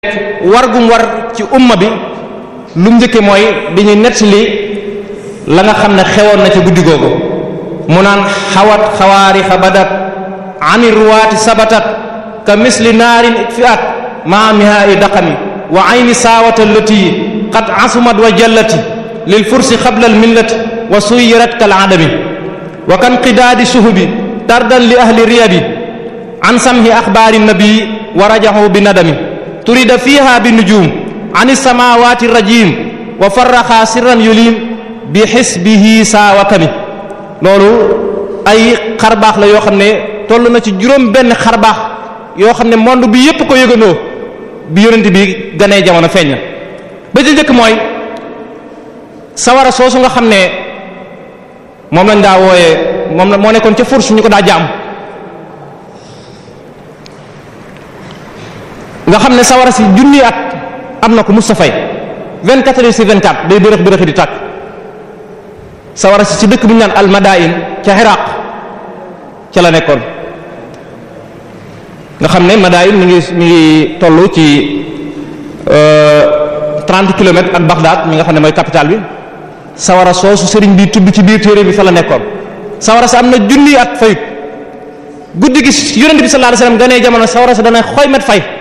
war gum war ci umma bi lu mu njëkke mooy di ñu nettali la nga xam ne xewoon na ci guddi googu mu naan xawat xawaarixa badat ani ruwaati sabatat ka misli naarin itfiat maa mihaai daqami wa ayni saawata allati qad asumat wa jallati lil fursi qabla al millati wa suyirat kal adami wa kan qidaadi suhubi tardan li ahli riyabi an samhi axbaari nabii wa rajaxu bi nadami turida fiha bi nujum an samawati rajim wa farraxa sirran yulim bi xisbihi saawakami loolu ay xarbaax la yoo xam ne toll na ci juróom benn xarbaax yoo xam ne monde bi yépp ko yëgandoo bi yonent bi ganee jamono feeñ na ba ci njëkk mooy sawara soosu nga xam ne moom lañ daa wooyee moom la moo nekkoon ca furs ñu ko daa jaam nga xam ne sawara si junni at am na ko Mustafay 24 heures sur 24 day bërëx bërëxi di tàkk sawara si ci dëkk bu ñu naan almadain ca Iraq ca la nekkoon nga xam ne madain mi ngi mi ngi toll ci 30 kilomètres ak Bagdad mi nga xam ne mooy capitale bi sawara soosu sëriñ bi tudd ci biir téere bi fa la nekkoon sawara sa am na junni at fayut guddi gi yonent bi sallallahu alayhi wasallam ganee jamono sawara sa dana xoy met fay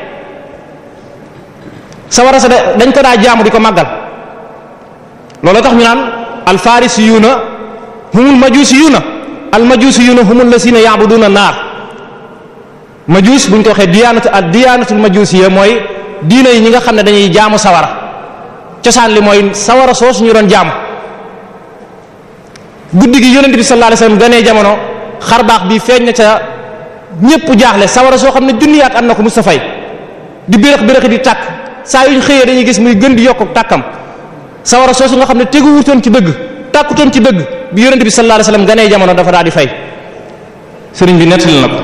sawara sa dañ ko daa jaamu di ko màggal loolu tax ñu naan alfarisiyuuna humul majusiyuuna almajusiyuuna humul lasina ya'buduna naar majus buñ ko waxee diyaanatu ak diyaanatul majusiya mooy diina yi ñi nga xam ne dañuy jaamu sawara cosaan li mooy sawara soosu ñu doon jaamu guddi gi yonent bi sallallahu alayhi wasallam ganee jamono xar baax bi feeñ na ca ñépp jaaxle sawara soo xam ne junniyaat am na ko Mustafa di bérëx bérëxi di tàkk saa yuñ xëyee dañuy gis muy gën di yokk tàkkam sawara soosu nga xam ne tegu wutoon ci dëgg tàkkutoon ci dëgg bi yonent bi sallallahu alayhi wasallam ganee jamono dafa daal di fay sëriñ bi nettali na ko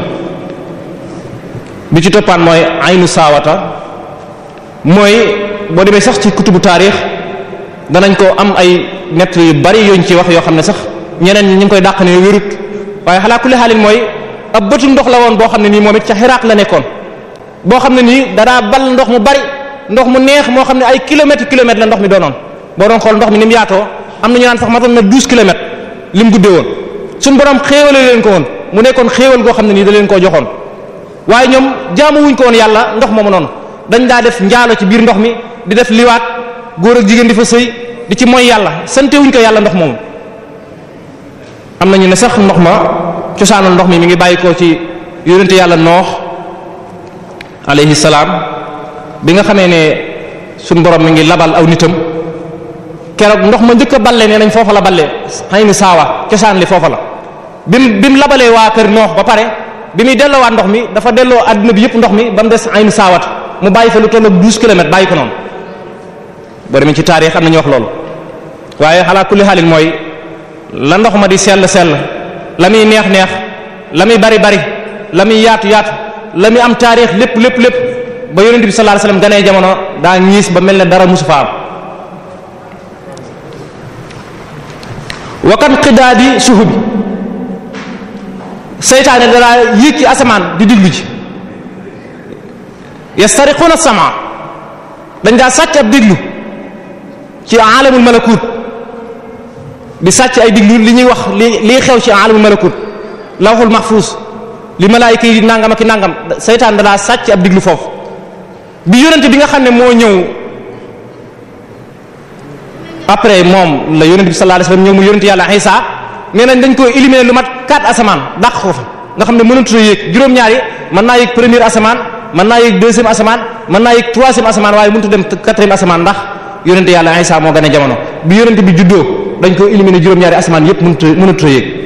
bi ci toppaan mooy aynu saawata mooy boo demee sax ci kutubu taarix danañ ko am ay nett yu bari yuñ ci wax yoo xam ne sax ñeneen ñi ñu ngi koy dàq ne wérut waaye xalaa kulli xaalin mooy ab bëtu ndox la woon boo xam ne nii moom it ca Xiraaq la nekkoon boo xam ne nii danaa bal ndox mu bari ndox mu neex moo xam ne ay kilomètres kilomètres la ndox mi doonoon boo doon xool ndox mi ni mu yaatoo am na ñu naan sax matoon na douze kilomètres li mu guddee woon suñu borom xéewale leen ko woon mu nekkoon xéewal goo xam ne nii da leen koo joxoon waaye ñoom jaamu wuñ ko woon yàlla ndox moomu noonu dañ daa def njaalo ci biir ndox mi di def liwaat góor ak jigéen di fa sëy di ci mooy yàlla sante wuñ ko yàlla ndox moomu am nañu ne sax ndox ma cosaanul ndox mi mi ngi bàyyi ko ci yonente yàlla noox alayhi salaam bi nga xamee ne suñ borom mi ngi labal aw nitam keroog ndox ma njëkk a balle nee nañ foofa la balle xëy ni saawa cosaan li foofa la bi mu bi mu labalee waa kër noox ba pare bi muy delloowaat ndox mi dafa delloo adduna bi yëpp ndox mi ba mu des aynu saawat mu bàyyi fa lu toll ak douze kilomètres bàyyi ko noonu boo demee ci taarix am na ñu wax loolu waaye xalaa kulli xaalin mooy la ndox ma di sell sell la muy neex neex la muy bari bari la muy yaatu yaatu la muy am taarix lépp lépp lépp ba yonent bi sallallahu alayhi wasallam ganee jamono daa ñiis ba mel ne dara musu fa am wakan xidaadi suhu bi seytaane danaa yéeg ci asamaan di diglu ji yastariquna sama dañ daa sàcc ab diglu ci alamul malakut di sàcc ay diglu li ñuy wax li liy xew ci alamul malakut lawhul mahfuz li malaayika yi nangam ak i nangam seytaan danaa sàcc ab diglu foofu bi yonente bi nga xam ne moo ñëw après moom la yonente bi sallallahu alayhi wasallam ñëw mu yonente yàlla Isa nee nañ dañ ko éliminer lu mat quatre asamaan dàq ko fa nga xam ne mënatut a yéeg juróom-ñaari mën naa yéeg premier asamaan mën naa yéeg deuxième asamaan mën naa yéeg troisième asamaan waaye mënut a dem quatrième asamaan ndax yonente yàlla Isa moo gën a jamono bi yonente bi juddoo dañ ko éliminer juróom-ñaari asamaan yépp mënut a mënatut a yéeg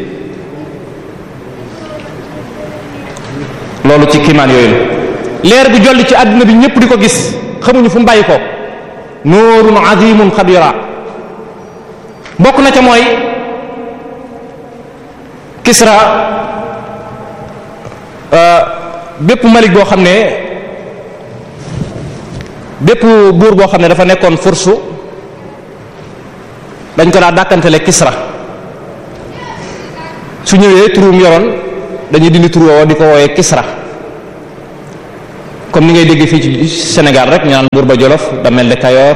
loolu ci kiimaan yooyu la leer bi jolli ci àdduna bi ñëpp di ko gis xamuñu fu mu bàyyi ko nuurun azimun xabira bokk na ca mooy Kisra bépp malik boo xam ne bépp buur boo xam ne dafa nekkoon fursu dañ ko daa dàkkantele Kisra su ñëwee turum yoroon dañuy dindi tur woowa di ko wooyee Kisra comme ni ngay dégg fii ci Sénégal rek ñu naan buur ba Jolof da mel ne Kayoor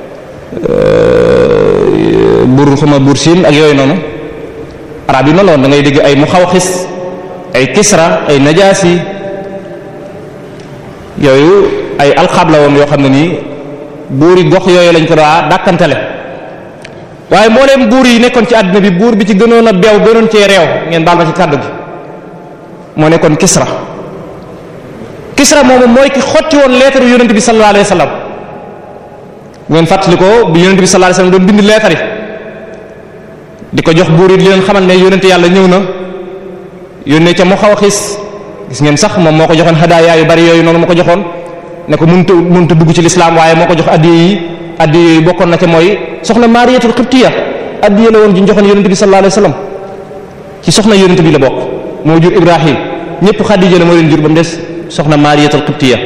buur xuma buur Siin ak yooyu noonu arab yi noonu la woon da ngay dégg ay Muxawxis ay Kisra ay Najaasi yooyu ay alxaab la woon yoo xam ne nii buur yi gox yooyu lañ ko daa dàkkantale waaye mbooleem buur yi nekkoon ci àdduna bi buur bi ci gënoon a beew gënoon cee réew ngeen baal ma ci kàddu gi moo nekkoon Kisra Kisra moomu mooy ki xotti woon leetaru yonent bi sallallahu alayhi wa sallam ngeen fàttali ko bi yonent bi sallallahu alayhi wa sallam doon bind leetar yi di ko jox buur yi di leen xamal ne yonent yàlla ñëw na yónnee ca mu xaw a xis gis ngeen sax moom moo ko joxoon hadaaya yu bari yooyu noonu moo ko joxoon ne ko mënut a mënut a dugg ci lislaam waaye moo ko jox addiya yi addiya yi bokkoon na ca mooy soxna Maariyatul Qibtiya addiya la woon ji ñu joxoon yonent bi sallallahu alayhi wa sallam ci soxna yonent bi la bokk moo jur Ibrahim ñëpp Xadija la moo leen jur ba mu des soxna Maariyatul Qibtiya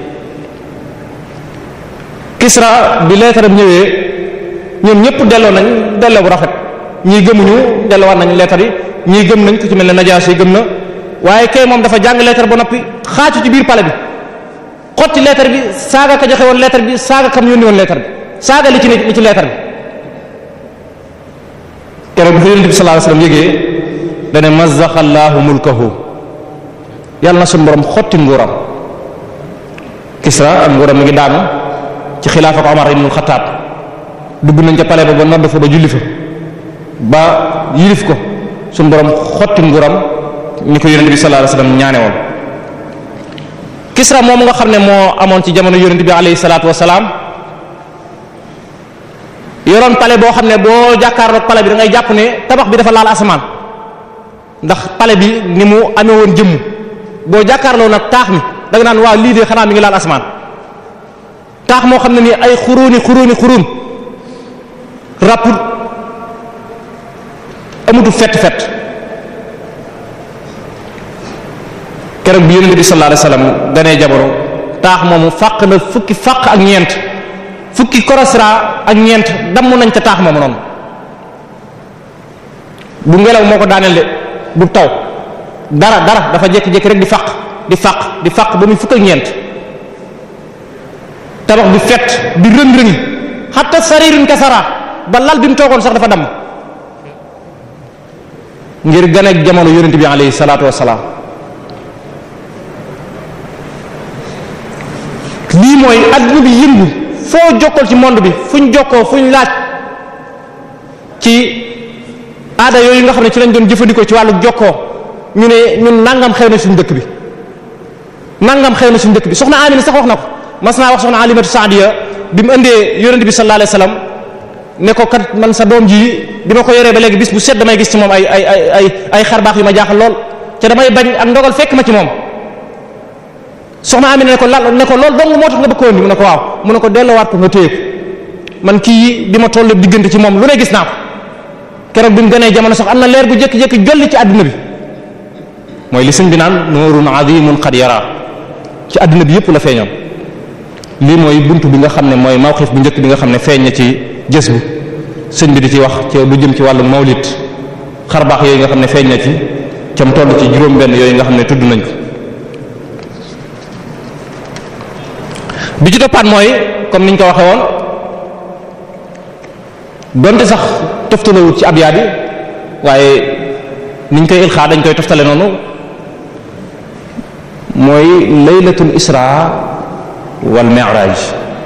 Kisra bi leetaram ñëwee ñoom ñëpp delloo nañ delloo bu rafet ñii gëmuñu delloowaat nañ leetar yi ñii gëm nañ ku ci mel ne Najaasi yi gëm na waaye kay moom dafa jàng leetar ba noppi xaacu ci biir pale bi xotti leetar bi saaga ka joxe woon leetar bi saaga kam yónni woon leetar bi saaga li ci li ci leetar bi keroog bi ko yonent bi sallallahu alayhi wasallam yégee dane mazzaqa allahu mulkahu yàlla na suñu borom xotti nguuram Kisra ak nguuram mi ngi daanu ci xilaafa ko Omar ibn Khattab dugg nañ ca pale ba ba nodd fa ba julli fa ba yilif ko suñu borom xotti nguuram ni ko yonent bi sallallahu alayhi wasallam ñaane woon Kisra moom nga xam ne moo amoon ci jamono yonent bi alayhi salaatu wasalaam yoroon pale boo xam ne boo jàkkaarloog pale bi da ngay jàpp ne tabax bi dafa laal asamaan ndax pale bi ni mu amee woon jëmm boo jàkkaarloo nag taax mi da nga naan waaw lii de xanaa mi ngi laal asamaan taax moo xam ne nii ay xuruuni xuruuni xuruun rapput amutu fett fett keroog bi yonent bi sallallahu alayhi wasallam ganee jamono taax moomu fàq na fukki fàq ak ñeent fukki korosra ak ñeent damm nañ ca taax moomu noonu bu ngelaw moo ko daaneel de bu taw dara dara dafa jékki-jékki rek di fàq di fàq di fàq ba muy fukk ak ñeent tabax bi fett di rëng-rëngi xatta saririn kasara ba lal bi mu toogoon sax dafa damm ngir gane ak jamono yonent bi alayhi salaatu wassalaam lii mooy adduna bi yëngu foo jokkal ci monde bi fuñ jokkoo fuñ laaj ci aada yooyu nga xam ne ci lañ doon jëfandikoo ci wàllu jokkoo ñu ne ñun nangam xew na suñu dëkk bi nangam xew na suñu dëkk bi soxna Amina sax wax na ko mas naa wax soxna Alimatu Saadiya bi mu indee yonent bi sallallahu alayhi wasallam ne ko kat man sa doom ji bi ma ko yoree ba léegi bis bu set damay gis ci moom ay ay ay ay ay xarbaax yu ma jaaxal lool te damay bañ ak ndogal fekk ma ci moom soxna Amina ne ko la ne ko loolu dong moo tax nga bëgg ko indi mu ne ko waaw mu ne ko delloowaat ko nga téye ko man kii bi ma toll diggante ci moom lu ne gis naa ko keroog bi mu gënee jamono sax am na leer bu jékki-jékki jolli ci àdduna bi mooy li sëñ bi naan nuurun azimun qad yara ci àdduna bi yëpp la feeñoon lii mooy buntu bi nga xam ne mooy mawxif bu njëkk bi nga xam ne feeñ na ci jës bu sëñ bi di ci wax ci lu jëm ci wàllu mawlit xarbaax yooyu nga xam ne feeñ na ci ca mu toll ci juróom-benn yooyu nga xam ne tudd nañ ko bi ci toppaat mooy comme niñ ko waxee woon donte sax toftalawut ci abyaat yi waaye niñ koy ilxaa dañ koy toftale noonu mooy laylatul isra wal mi'raj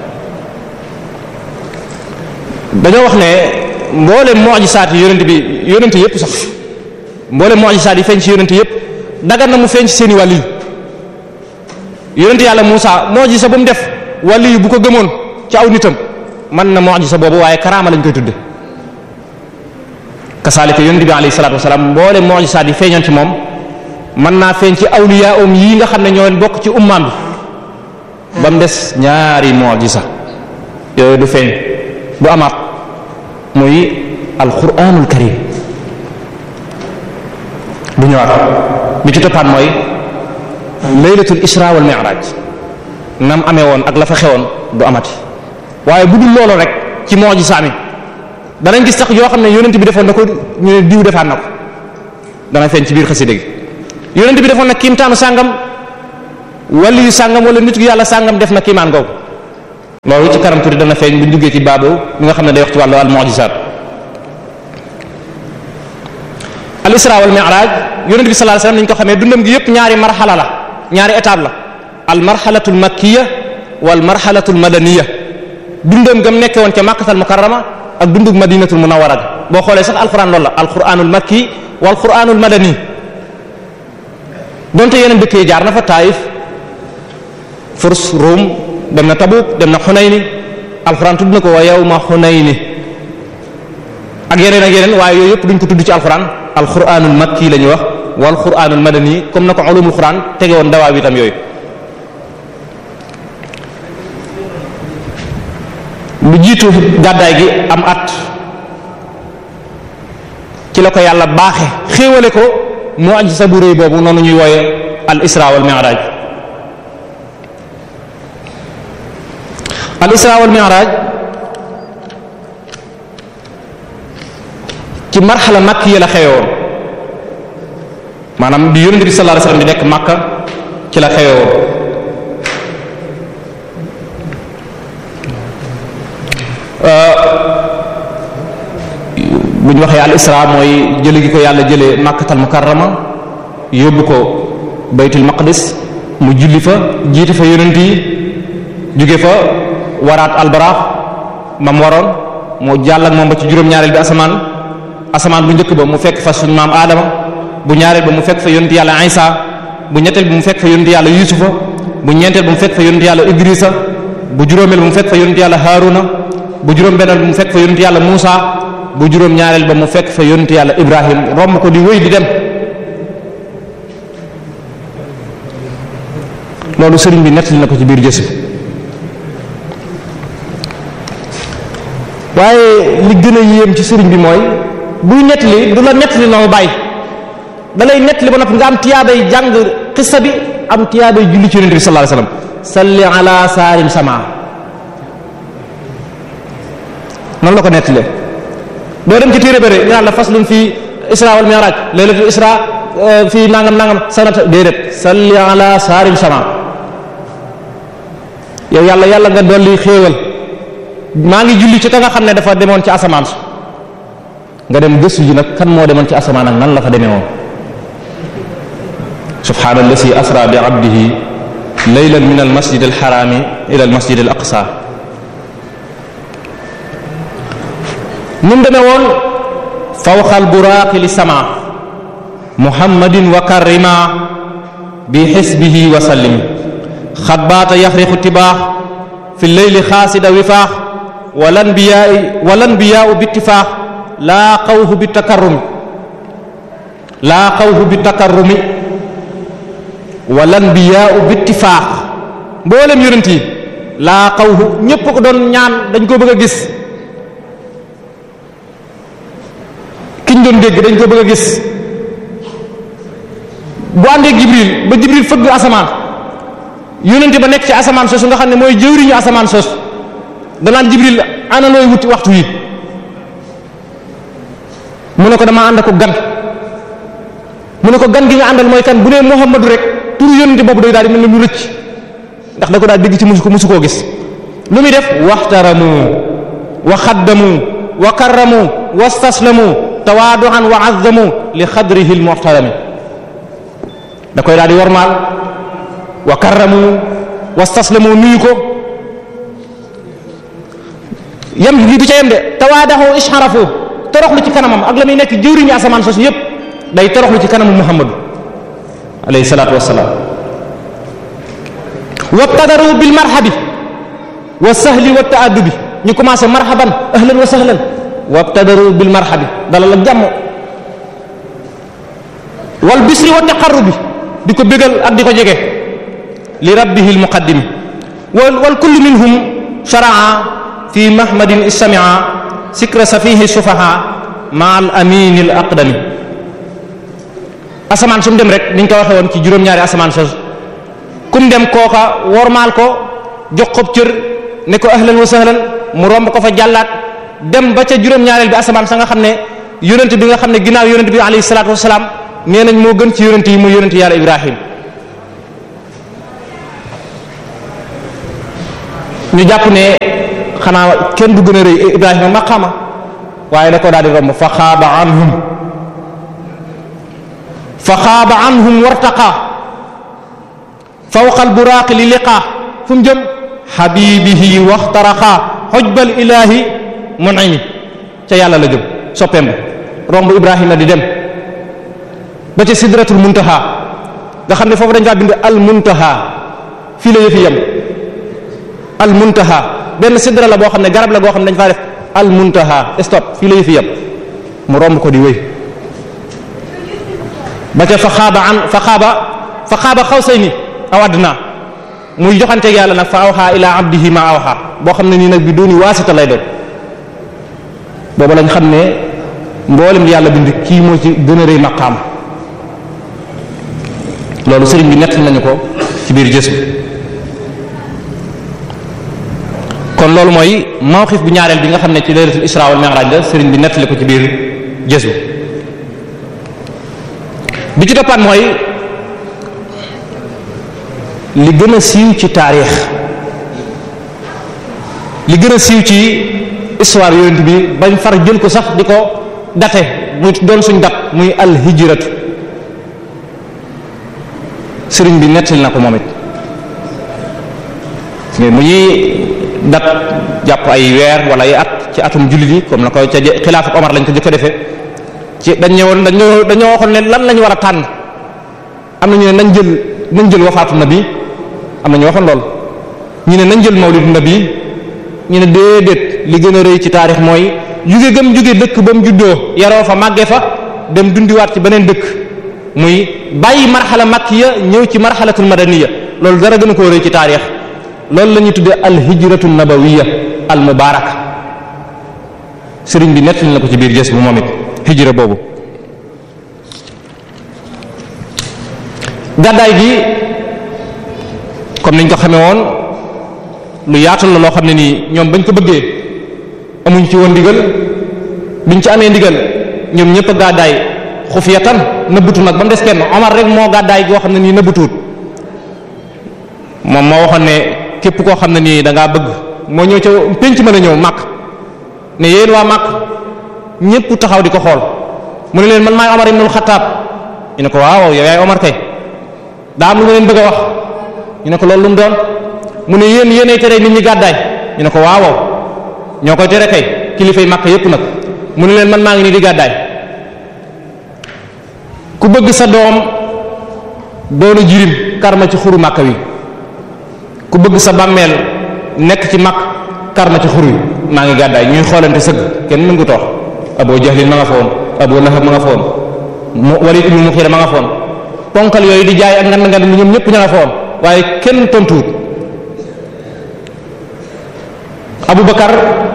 dañoo wax ne mboolem mu'jisaat yi yonent bi yonent yépp sax mboolem mu'jisaat yi feeñ ci yonent yépp dagan na mu feeñ ci seeni wàll yi yonent yàlla Muusa mu'jisa bu mu def wàll yi bu ko gëmoon ci aw nitam mën na mu'jiza boobu waaye karaama lañ koy tudde kasaalika yonent bi alayhi salaatu wasalaam mboole mu'jizaat yi feeñoon ci moom mën naa feeñ ci awliya um yii nga xam ne ñoo bokk ci ummaam bi ba mu des ñaari mu'jiza yooyu du feeñ du amaat muy alquranul karim du ñëwaat bi ci toppaat mooy laylatul isra wal mi'raj nam amee woon ak la fa xewoon du amati waaye bu dul loolu rek ci mu'jiza mi danañ gis sax yoo xam ne yonent bi defoon na ko ñu ne diw defaat na ko dana feeñ ci biir xasida gi yonent bi defoon na kiimtaanu sàngam wali yu sàngam wala nit gu yàlla sàngam def na kiimaan googu loolu ci kanam tuuti dana feeñ bu ñu duggee ci baabu bi nga xam ne day wax ci wàllu al mu'jizat al isra wal mi'raj yonent bi sallallahu alayhi wasallam ni ñu ko xamee dundam gi yëpp ñaari marxala la ñaari étape la al marxalatul makkiya wal marxalatul madaniya dundam gam nekke woon ca makkatal mukarrama ak dundug madinatul munawwara boo xoolee sax alquran loolu la alquranul makki wal quranul madani donte yeneen dëkk yi jaar na fa taayif furs rum dem na tabuk dem na xunayni alquran tudd na ko wa yawma xunayni ak yeneen ak yeneen waaye yooyu yëpp duñ ko tudd ci alquran alquranul makki la ñuy wax wal quranul madani comme na ko ulumul quran tege woon dawaa bi itam yooyu lu jiitu gàddaay gi am at ci la ko yàlla baaxe xéewale ko mu'jiza bu rëy boobu noonu ñuy wooye al isra wal mi'raj al isra wal mi'raj ci marxala makki yi la xewoon maanaam bi yonent bi sallallahu alayhi wasallam di nekk makka ci la xewoon bu ñu waxee al isra mooy jële gi ko yàlla jëlee makkatal mukarrama yóbbu ko baytul maqdis mu julli fa jiite fa yonent yi jóge fa waraat albaraax mam waroon mu jàll ak moom ba ci juróom-ñaareel bi asamaan asamaan bu njëkk ba mu fekk fa suñu maam aadama bu ñaareel ba mu fekk fa yonent yàlla isa bu ñetteel bi mu fekk fa yonent yàlla yusufa bu ñeenteel ba mu fekk fa yonent yàlla idrisa bu juróomeel ba mu fekk fa yonent yàlla haruna bu juróom benneel ba mu fekk fa yonent yàlla muusa bu juróom ñaareel ba mu fekk fa yonent yàlla ibrahim romb ko di wéy di dem loolu sëriñ bi nettali na ko ci biir jësi waaye li gën a yéem ci sëriñ bi mooy buy nettali du la nettali noonu bàyyi da lay nettali ba noppi nga am tiyaabay jàng xissa bi am tiyaabay julli ci yonent bi sallallahu alayhi wasallam salli ala saarim sama noonu la ko nettalee doo dem ci téere bëre ñu naan la faslun fii isra wal mi'raj laylatul isra fii nangam nangam sanata déedéet salli ala saarim sama yow yàlla yàlla nga dolli xéewal maa ngi julli ci ka nga xam ne dafa demoon ci asamaan su nga dem gëstu ji nag kan moo demoon ci asamaan ak nan la fa demee woon subhaana allasi asra bi abdihi laylan min al masjid al harami ila al masjid al aqsa ni mu demee woon fawqal buraaqi li sama muhammadin wa karrima bi xisbihi wa sallimi xad baata yaxriqu tibaax fi leyli xaasida wifaax walan biyaai walan biyaau bittifaax laa qawhu bi takarrumi laa qawhu bi takarrumi walan biyaau bittifaax mboolem yonent yi laa qawhu ñépp ko doon ñaan dañ ko bëgg a gis kiñ doon dégg dañ ko bëgg a gis bu àndee jibril ba jibril fëgg asamaan yónente ba nekk ci asamaan soosu nga xam ne mooy jëwriñu asamaan soosu danaan jibril ana looy wuti waxtu wi mu ne ko dama ànd ko gan mu ne ko gan gi nga àndal mooy kan bu nee muhammadu rek turu yónente boobu day daal di mel ni lu rëcc ndax da ko daal dégg ci musu ko musu koo gis lu muy def waxtaramu wa xaddamu wa karramu wastaslamu tawaaduan wa azzamu li xadrihi almuxtarami da koy daal di wormaal wa karramu wastaslamu nuyu ko yam lii du ca yem de tawaadahu isharafu toroxlu ci kanamam ak la muy nekk jëwriñu asamaan soosu yépp day toroxlu ci kanamu muhammadu alayhi salaatu wassalaam wabtadaru bil marhabi wa sahli wa taaddubi ñu commencé marhaban ahlan wa sahlan wabtadaru bil marhabi dalal ak jàmm wal bisri wa taqarrubi di ko bégal ak di ko jege li rabbihi almuqaddimi wal wal kullu minhum sharaa fi mahmadin istamia sikra safihi sufaha ma al amin al aqdami asamaan su mu dem rek niñ ko waxee woon ci juróom-ñaari asamaan sos kum dem kooka wormaal ko jox ko cër ne ko ahlan wa sahlan mu romb ko fa jàllaat dem ba ca juróom-ñaareel bi asamaan sa nga xam ne yonent bi nga xam ne ginnaaw yonent bi alayhi salaatu wasalaam nee nañ moo gën ci yonent yi muy yonent yàlla ibrahim ñu jàpp ne xanaa kenn du gën a rëy Ibrahima maqaama waaye da ko daal di romb fa xaaba anhum fa xaaba anhum wartaqa fawqa alburaaqi li liqaa fu mu jëm xabibihi waxtaraqa xojbal ilahi munimi ca yàlla la jëm soppeem ba romb Ibrahima di dem ba ca sidratul muntaha nga xam ne foofu dañ faa bind al muntaha fii la yëfi yem al muntaha benn sidra la boo xam ne garab la goo xam ne dañ faa def al muntaha stop fii la yëfi yem mu romb ko di wéy ba ca fa xaaba an fa xaaba fa xaaba xaw say ni aw adna muy joxanteeg yàlla nag fa awxa ila abdihi ma awxa boo xam ne nii nag bi dooni waasita lay doon boobu lañ xam ne mboolem li yàlla bind kii moo ci gën a rëy maqaam loolu sëriñ bi nett nañu ko ci biir gës kon loolu mooy mawxif bu ñaareel bi nga xam ne ci laylatul isra wal mi'raj la sëriñ bi nettali ko ci biir gës bi ci toppaat mooy li gën a siiw ci taarix li gën a siiw ci histoire yonent bi bañ far jël ko sax di ko date muy doon suñ dat muy al hijratu sëriñ bi nettali na ko moom it mais mu ñuy dat jàpp ay weer wala ay at ci atum jullit yi comme na ko ca xilaafu Omar lañ ko jëkk a defee ci dañ ñëwoon dañoo dañoo waxoon ne lan lañu war a tànn am na ñu ne nañ jël nañ jël wafaatu nabi am na ñu waxoon lool ñu ne nañ jël mawlidu nabi ñu ne déedéet li gën a rëy ci taarix mooy jóge gëm jóge dëkk ba mu juddoo yaroo fa màggee fa dem dundiwaat ci beneen dëkk muy bàyyi marxala makkiya ñëw ci marxalatul madaniya loolu dara gën a koo rëy ci taarix loolu la ñuy tuddee al hijratu nabawiya al mubaraka sëriñ bi nettali na ko ci biir gës bu moom it hijra boobu gàddaay gi comme niñ ko xamee woon lu yaatal la loo xam ne nii ñoom bañ ko bëggee amuñ ci woon ndigal biñ ci amee ndigal ñoom ñëpp a gàddaay xufiyatan nëbbutu nag ba mu des kenn Omar rek moo gàddaay goo xam ne nii nëbbutuut moom moo waxoon ne képp koo xam ne nii da ngaa bëgg moo ñëw ca penc mën a ñëw màkk ne yéen waa màkk ñëpp taxaw di ko xool mu ne leen man maay Omar ibnul Xattaab ñu ne ko waaw yow yaay Omar kay daa am lu ma leen bëgg a wax ñu ne ko loolu lu mu doon mu ne yéen yéenay tere nit ñi gàddaay ñu ne ko waaw ñoo koy tere kay kilifay màkk yépp nag mu ne leen man maa ngi nii di gàddaay ku bëgg sa doom doonu jirim karma ci xuru màkk wi ku bëgg sa bàmmeel nekk ci màkk karma ci xur wi maa ngi gàddaay ñuy xoolante sëgg kenn mën ko toox Abu Jahlin ma nga fa woon Abu Lahab ma nga fa woon mu Walid ibn Mughira ma nga fa woon ponkal yooyu di jaay ak ngand ngand lu ñoom ñëpp ña nga fa woon waaye kenn tontuwut Abu Bakar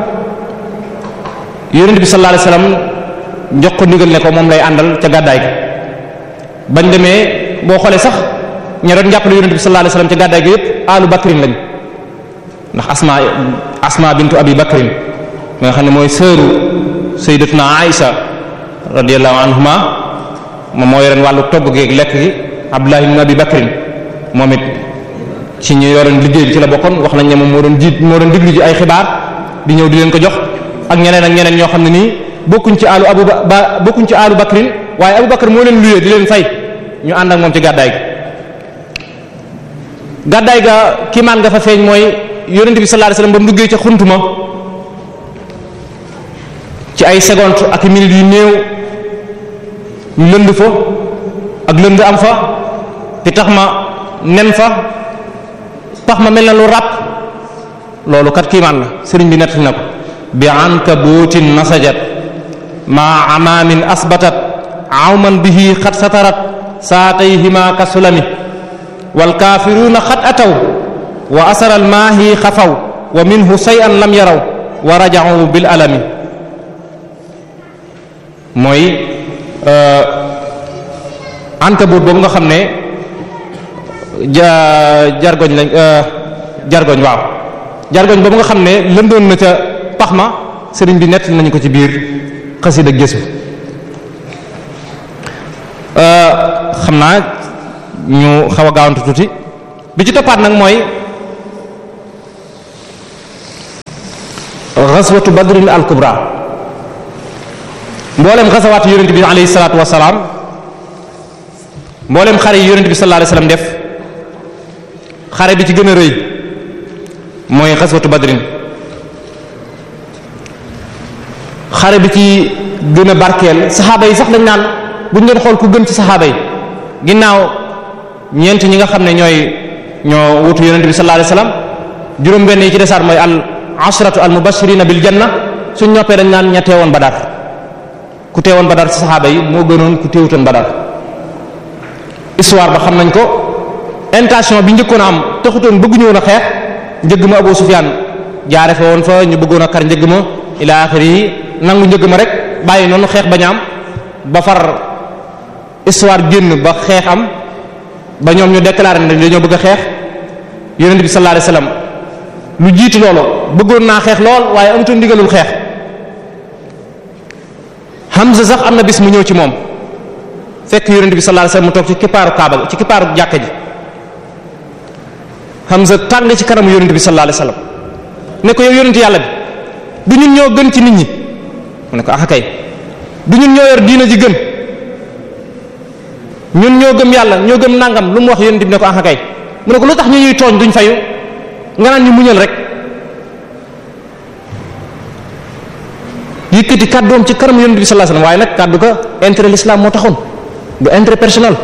yonent bi sallallahu alayhi wasallam jox ko ndigal ne ko moom lay àndal ca gàddaay ga bañ demee boo xoolee sax ña doon jàppale yonent bi sallallahu alayhi wasallam ca gàddaay ga yépp alu bakrin lañ ndax asma asma bintu abi bakrin mi nga xam ne mooy sëru sayyidatuna aïsa radiyallahu anhuma moom moo yoreen wàllu togg geeg lekk gi abdullah ibn abi bakrin moom it ci ñu yoroon liggéey bi ci la bokkoon wax nañ ne moom moo doon jiit moo doon diglu ji ay xibaar di ñëw di leen ko jox ak ñeneen ak ñeneen ñoo xam ne nii bokkuñ ci alu abu ba bokkuñ ci alu bakrin waaye abu bakar moo leen luyee di leen fay ñu ànd ak moom ci gàddaay gi gàddaay ga kiimaan nga fa feeñ mooy yonent bi sallallahu alayhi wasallam ba mu duggee ca xuntuma ci ay seconde ak minutes yu néew ñu lënd fa ak lënd am fa te tax ma nen fa tax ma mel na lu ràpp loolu kat kiimaan la sëriñ bi nettali na ko bi ankabuutin nasajat ma amaamin asbatat awman bihi xat satarat saatayhima kasulami wal kaafiruuna xat ataw wa asara almaahi xafaw wa minhu shay'an lam yaraw wa raja'u bil alami mooy ankabut boobu nga xam ne ja jargoñ lañ jargoñ waaw jargoñ boobu nga xam ne lëndoon na ca pax ma sëriñ bi nett nañu ko ci biir xasida gëstu xam naa ñu xaw a gaawantu tuuti bi ci toppaat nag mooy ghazwatu badrin al kubra mboolem ghazawaat yonent bi alayhi salaatu wasalaam mboolem xare yi yonent bi sallallahu alayhi wasallam def xare bi ci gën a rëy mooy ghazwatu badrin xare bi ci gën a barkeel saxaaba yi sax dañ naan buñ doon xool ku gën ci saxaaba yi ginnaaw ñeent ñi nga xam ne ñooy ñoo wutu yonent bi sallallahu alayhi wasallam juróom benn yi ci desaat mooy al ashratu al mubashirina bil janna suñ ñoppee dañ naan ña teewoon badar ku teewoon badar ci saxaaba yi moo gënoon ku teewutoon badar histoire ba xam nañ ko intention bi njëkkoon a am taxutoon bëgguñu woon a xeex njëgg ma Abu Sufyaan jaare fa woon fa ñu bëggoon a kar njëgg ma ila axiri yi nangu njëgg ma rek bàyyi noonu xeex ba ñaam ba far histoire génn ba xeex am ba ñoom ñu déclaré ne dañoo bëgg a xeex yonent bi sallallahu alayhi wasallam lu jiitu loolu bëggoon naa xeex lool waaye amutoon ndigalul xeex Hamza sax am na bis mu ñëw ci moom fekk yonent bi sallallahu alayhi wasallam mu toog ci kippaaru kaaba ci kippaaru jàkka ji Hamza tàng ci kanamu yonent bi sallallahu alayhi wasallam ne ko yow yonent yàlla bi du ñun ñoo gën ci nit ñi mu ne ko ah kay du ñun ñoo yor diina ji gën ñun ñoo gëm yàlla ñoo gëm nangam lu mu wax yonent bi ne ko ah kay mu ne ko lu tax ñu ñuy tooñ duñ fayu nga naan ñu muñal rek yëkkati kàddoom ci kanam yonent bi sallallahu alayhi wasallam waaye nag kàddu ko intérêt l'islam moo taxoon du intérêt personnel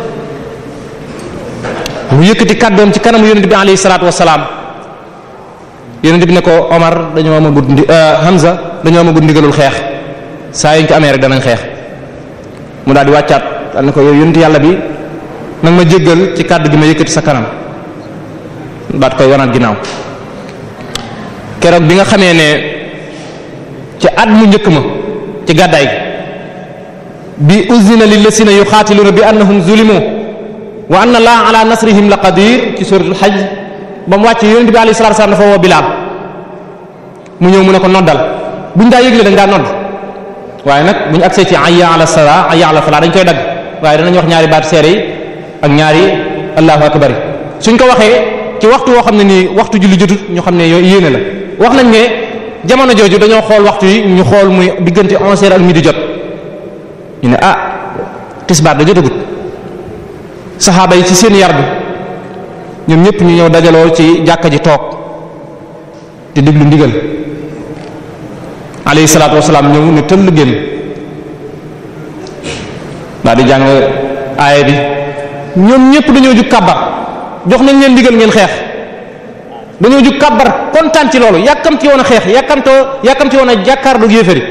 mu yëkkati kàddoom ci kanam yonent bi alayhi salaatu wasalaam yonent bi ne ko Omar dañoo amagut ndi Hamza dañoo amagut ndigalul xeex saa yuñ ko amee rek danañ xeex mu daal di wàccaat daal ne ko yow yonent yàlla bi nag ma jéggal ci kàddu gi ma yëkkati sa kanam daat koy wanaat ginnaaw keroog bi nga xamee ne ci at mu njëkk ma ci gàddaay bi uzina lillasina yuxaatiluuna bi annahum zulimu wa anna allaha ala nasrihim la qadir ci suratul hajj ba mu wàcc yonent bi alayhi salatu wasallam dafa woo bilaal mu ñëw mu ne ko noddal buñ daa yëgle dañ daa nodd waaye nag buñ agsee ci ayya ala sala ayya ala fala dañ koy dagg waaye danañ wax ñaari baat seere yi ak ñaari allahu akbar suñ ko waxee ci waxtu woo xam ne nii waxtu julli jotut ñu xam ne yooyu yéene la wax nañ ne jamono jooju dañoo xool waxtu yi ñu xool muy diggante onze heures ak midi jot ñu ne ah tisbaar da jotagut saxaaba yi ci seen yar bi ñoom ñëpp ñu ñëw dajaloo ci jàkka ji toog di déglu ndigal alayhi salaatu wasalaam ñëw ne tëll génn daal di jàng aaya bi ñoom ñëpp dañoo jug kàbbar jox nañ leen ndigal ngeen xeex dañoo jug kàbbar kontaan ci loolu yàkkamti woon a xeex yàkkamtoo yàkkamti woon a jàkkaarlu yéefari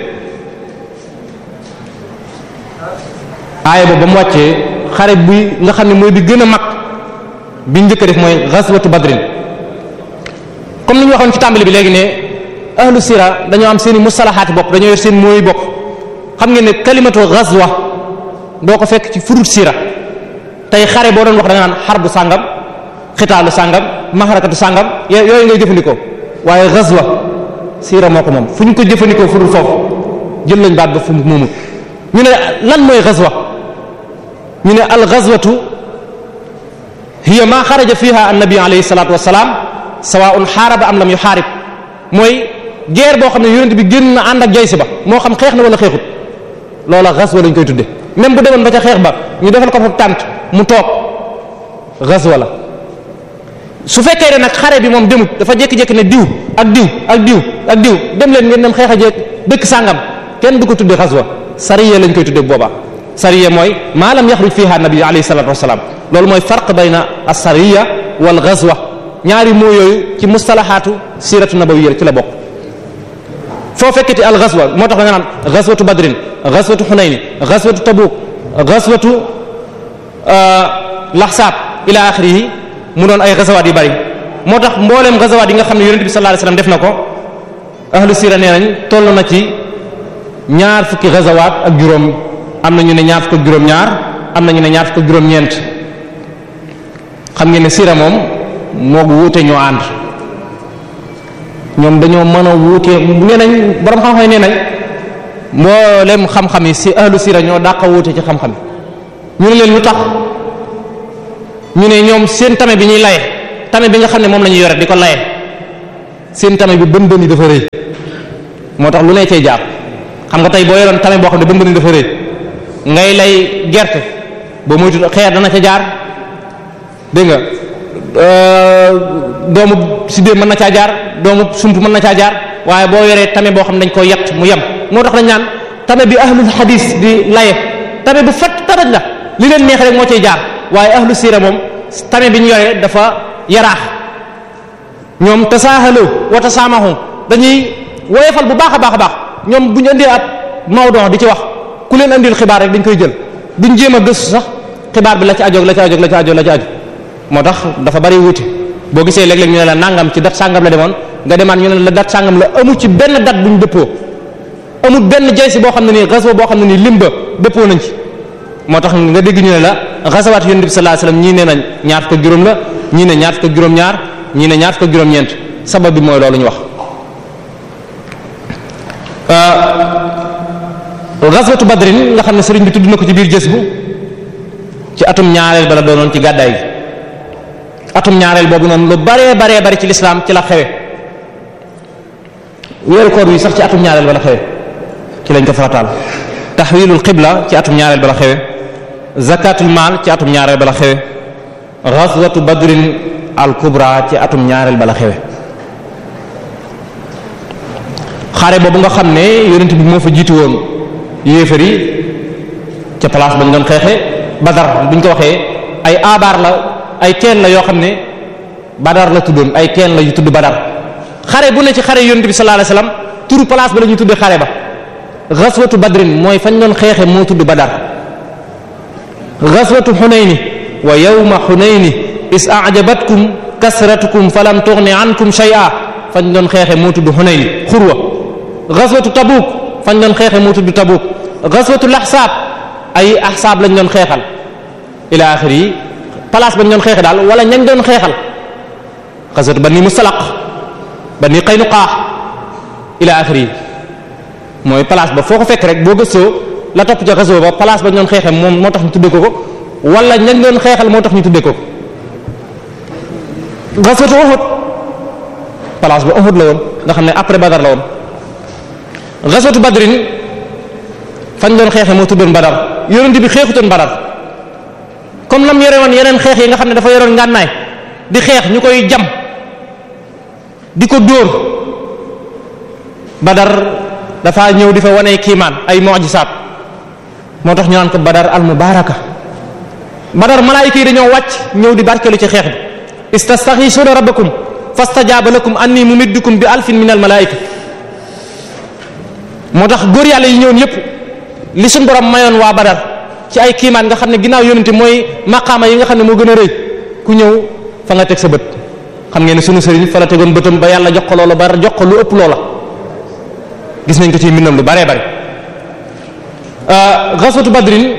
aaya boobu ba mu wàccee xare bi nga xam ne mooy bi gën a mag bi njëkk a def mooy ghazwatu badrin comme ni ñu waxoon ci tàmbali bi léegi ne ahlu sira dañoo am seen i mustalahaati bopp dañoo yor seen mooy bopp xam ngeen ne kalimatu ghazwa doo ko fekk ci furut sira tey xare boo doon wax da nga naan xarbu sàngam xitaalu sàngam maxarakatu sàngam yooyu ngay jëfandikoo waaye ghazwa sira moo ko moom fu ñu ko jëfandikoo furut foofu jël lañ baat ba fu mu moomut ñu ne lan mooy ghazwa ñu ne al ghazwatu hiya ma xaraja fiha annabi alayhi salatu wasalaam sawaun xaaraba am lam yu xaarib mooy guerre boo xam ne yonent bi génn na ànd ak jaysi ba moo xam xeex na wala xeexut loola ghazwa lañ koy tudde même bu demoon ba ca xeex ba ñu defal ko fa tànt mu toog ghazwa la su fekkee ne nag xare bi moom demut dafa jékki-jékki ne diw ak diw ak diw ak diw dem leen ngeen dem xeex a jeeg dëkk sàngam kenn du ko tudde ghazwa sariya lañ koy tudde boobaa sariya mooy maa lam yaxruj fiha nabi alayhi salatu wasalaam loolu mooy farq bayna as-sariya wal ghazwa ñaari moo yooyu ci mustalahaatu siratu nabawiyya ci la bokk foo fekkati al ghazwa moo tax da nga naan ghazwatu badrin ghazwatu hunayn ghazwatu tabuk ghazwatu lahsab ila axirihi mu doon ay ghazawaat yu bari moo tax mbooleem ghazawaat yi nga xam ne yonent bi sallallahu alayhi wasallam def na ko ahlu sira nee nañ toll na ci ñaar fukki ghazawaat ak juróom am na ñu ne ñaar fukk ak juróom-ñaar am na ñu ne ñaar fukk ak juróom-ñeent xam ngeen ne sira moom moo wuute ñoo ànd ñoom dañoo mën a wuute nee nañ borom xam-xam yi nee nañ mboolem xam-xam yi si ahlu sira ñoo dàq wuute ci xam-xam yi ñu ne leen lu tax ñu ne ñoom seen tame bi ñuy laye tame bi nga xam ne moom la ñuy yore di ko laye seen tame bi bën bën yi dafa rëy moo tax lu ne cay jaar xam nga tey boo yoroon tame boo xam ne ba mbëri dafa rëy ngay lay gerte boo moytu xeer dana ca jaar dégg nga doomu sidéem mën na caa jaar doomu sump mën na caa jaar waaye boo yoree tame boo xam ne dañ koo yett mu yem moo tax dañ naan tame bi ahlul hadis di laye tame bu fett taraj la li leen neex rek moo cay jaar waaye ahlu siira moom tame bi ñu yoree dafa yaraax ñoom tasaahalu wa tasaamahu dañuy woyefal bu baax a baax a baax ñoom bu ñu indee ab mawdon di ci wax ku leen indil xibaar rek dañ koy jël duñ jéem a gëstu sax xibaar bi la ci ajoog la ci ajoog la ci ajoog la ci aju moo tax dafa bari wuute boo gisee léeg-léeg ñu ne la nangam ci dat sàngam la demoon nga demaat ñu ne la dat sàngam la amu ci benn dat buñ dëppoo amul benn jaysi boo xam ne nii gaswa boo xam ne nii limba dëppoo nañ ci moo tax nga dégg ñu ne la gasawaat yonent bi sallallahu alayhi wasallam ñii ne nañ ñaar fukk ak juróom la ñii ne ñaar fukk ak juróom-ñaar ñii ne ñaar fukk ak juróom-ñeent sabab bi mooy loolu ñu wax gaswatu badrin nga xam ne sëriñ bi tudd na ko ci biir jës bu ci atum ñaareel bala doonoon ci gàddaay gi atum ñaareel boobu noonu lu baree baree bari ci lislaam ci la xewe weeru koor wi sax ci atum ñaareel bala xewe ci lañ ko farataal taxwilul qibla ci atum ñaareel bala xewe zakatul maal ci atum ñaareel bala xewe ghazwatu badrin al kubra ci atum ñaareel bala xewe xare boobu nga xam ne yonent bi moo fa jiitu woon yéefar yi ca place bañ doon xeexe badar buñ ko waxee ay abaar la ay teen la yoo xam ne badar la tuddoon ay teen la yu tudd badar xare bu ne ci xare yonent bi sallallahu alayhi wasallam turu place ba la ñuy tuddee xare ba ghazwatu badrin mooy fañ doon xeexe moo tudd badar ghazwatu xunayni wa yawma xunayni is a'jabatkum kasratukum falam tughni ankum shay'a fañ doon xeexe moo tudd xunayni xurwa ghazwatu tabuk fañ doon xeexe moo tudd tabuk ghazwatu lahsab ay ahsaab lañ doon xeexal ila axir yi place bañ doon xeexe daal wala ñañ doon xeexal ghazwatu bani mustalaq bani qaynuqa ila axir yi mooy place ba foo ko fekk rek boo gëstoo la topp ca ghazwa ba place bañ doon xeexe moom moo tax ñu tuddee ko ko wala ñañ doon xeexal moo tax ñu tuddee ko ghazwatu Uhud place ba Uhud la woon nga xam ne après Badar la woon ghazwatu Badrin fañ doon xeexe moo tuddoon Badar yonent bi xeexutoon Badar comme lam yore woon yeneen xeex yi nga xam ne dafa yoroon ngànnaay di xeex ñu koy jam di ko dóor Badar dafa ñëw di fa wane kiimaan ay mu'jisaat moo tax ñu naan ko Badar al mubaraka Badar malaayika yi dañoo wàcc ñëw di barkeelu ci xeex bi istastaghithuna rabbakum fastajaaba lakum anni mumiddukum bi alfin min al malaayika moo tax góor yàlla yi ñëwoon yépp li suñ borom mayoon waa Badar ci ay kiimaan nga xam ne ginnaaw yonente mooy maqaama yi nga xam ne moo gën a rëy ku ñëw fa nga teg sa bët xam ngeen ne sunu sëriñ fa la tegoon bëtam ba yàlla jox ko loola ba jox ko lu ëpp loola gis nañ ko ci mbindam lu baree bari ghazwatu badrin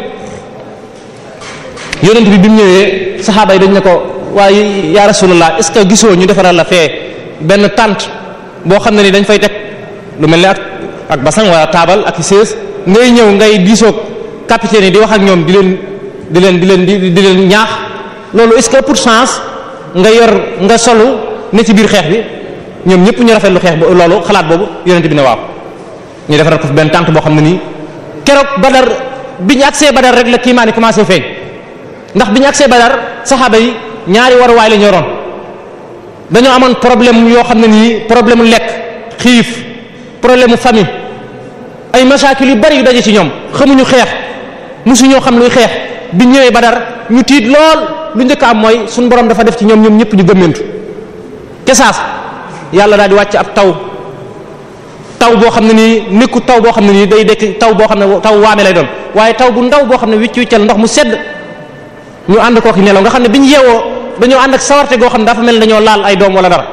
yonent bi bi mu ñëwee saxaaba yi dañ ne ko waaye ya rasulullah est ce que gisoo ñu defaral la fee benn tànt boo xam ne ni dañ fay teg lu mel ne ak ak basang wala taabal ak sées ngay ñëw ngay diisoog capitaine yi di wax ak ñoom di leen di leen di leen di di leen ñaax loolu est ce que pour chance nga yor nga solu ne ci biir xeex bi ñoom ñëpp ñu rafetlu xeex bu loolu xalaat boobu yonent bi ne waaw ñu defaral ko fi benn tànt boo xam ne nii keroog badar bi ñu agsee badar rek la kiimaan yi commencé feeñ ndax bi ñu agsee badar saxaaba yi ñaari waruwaay la ñu yoroon dañoo amoon problème yoo xam ne nii problème mu lekk xiif problème mu famille ay masaakil yu bari yu daje ci ñoom xamuñu xeex musuñoo xam luy xeex bi ñëwee badar ñu tiit lool lu njëkk am mooy suñu borom dafa def ci ñoom ñoom ñëpp ñu gëmmentu kesaas yàlla daal di wàcc ab taw taw boo xam ne nii nekku taw boo xam ne nii day dekk taw boo xam ne taw waame lay doon waaye taw bu ndaw boo xam ne wicc wiccal ndox mu sedd ñu ànd kooki nelaw nga xam ne bi ñu yeewoo dañoo ànd ak sawarte goo xam ne dafa mel ne dañoo laal ay doom wala dara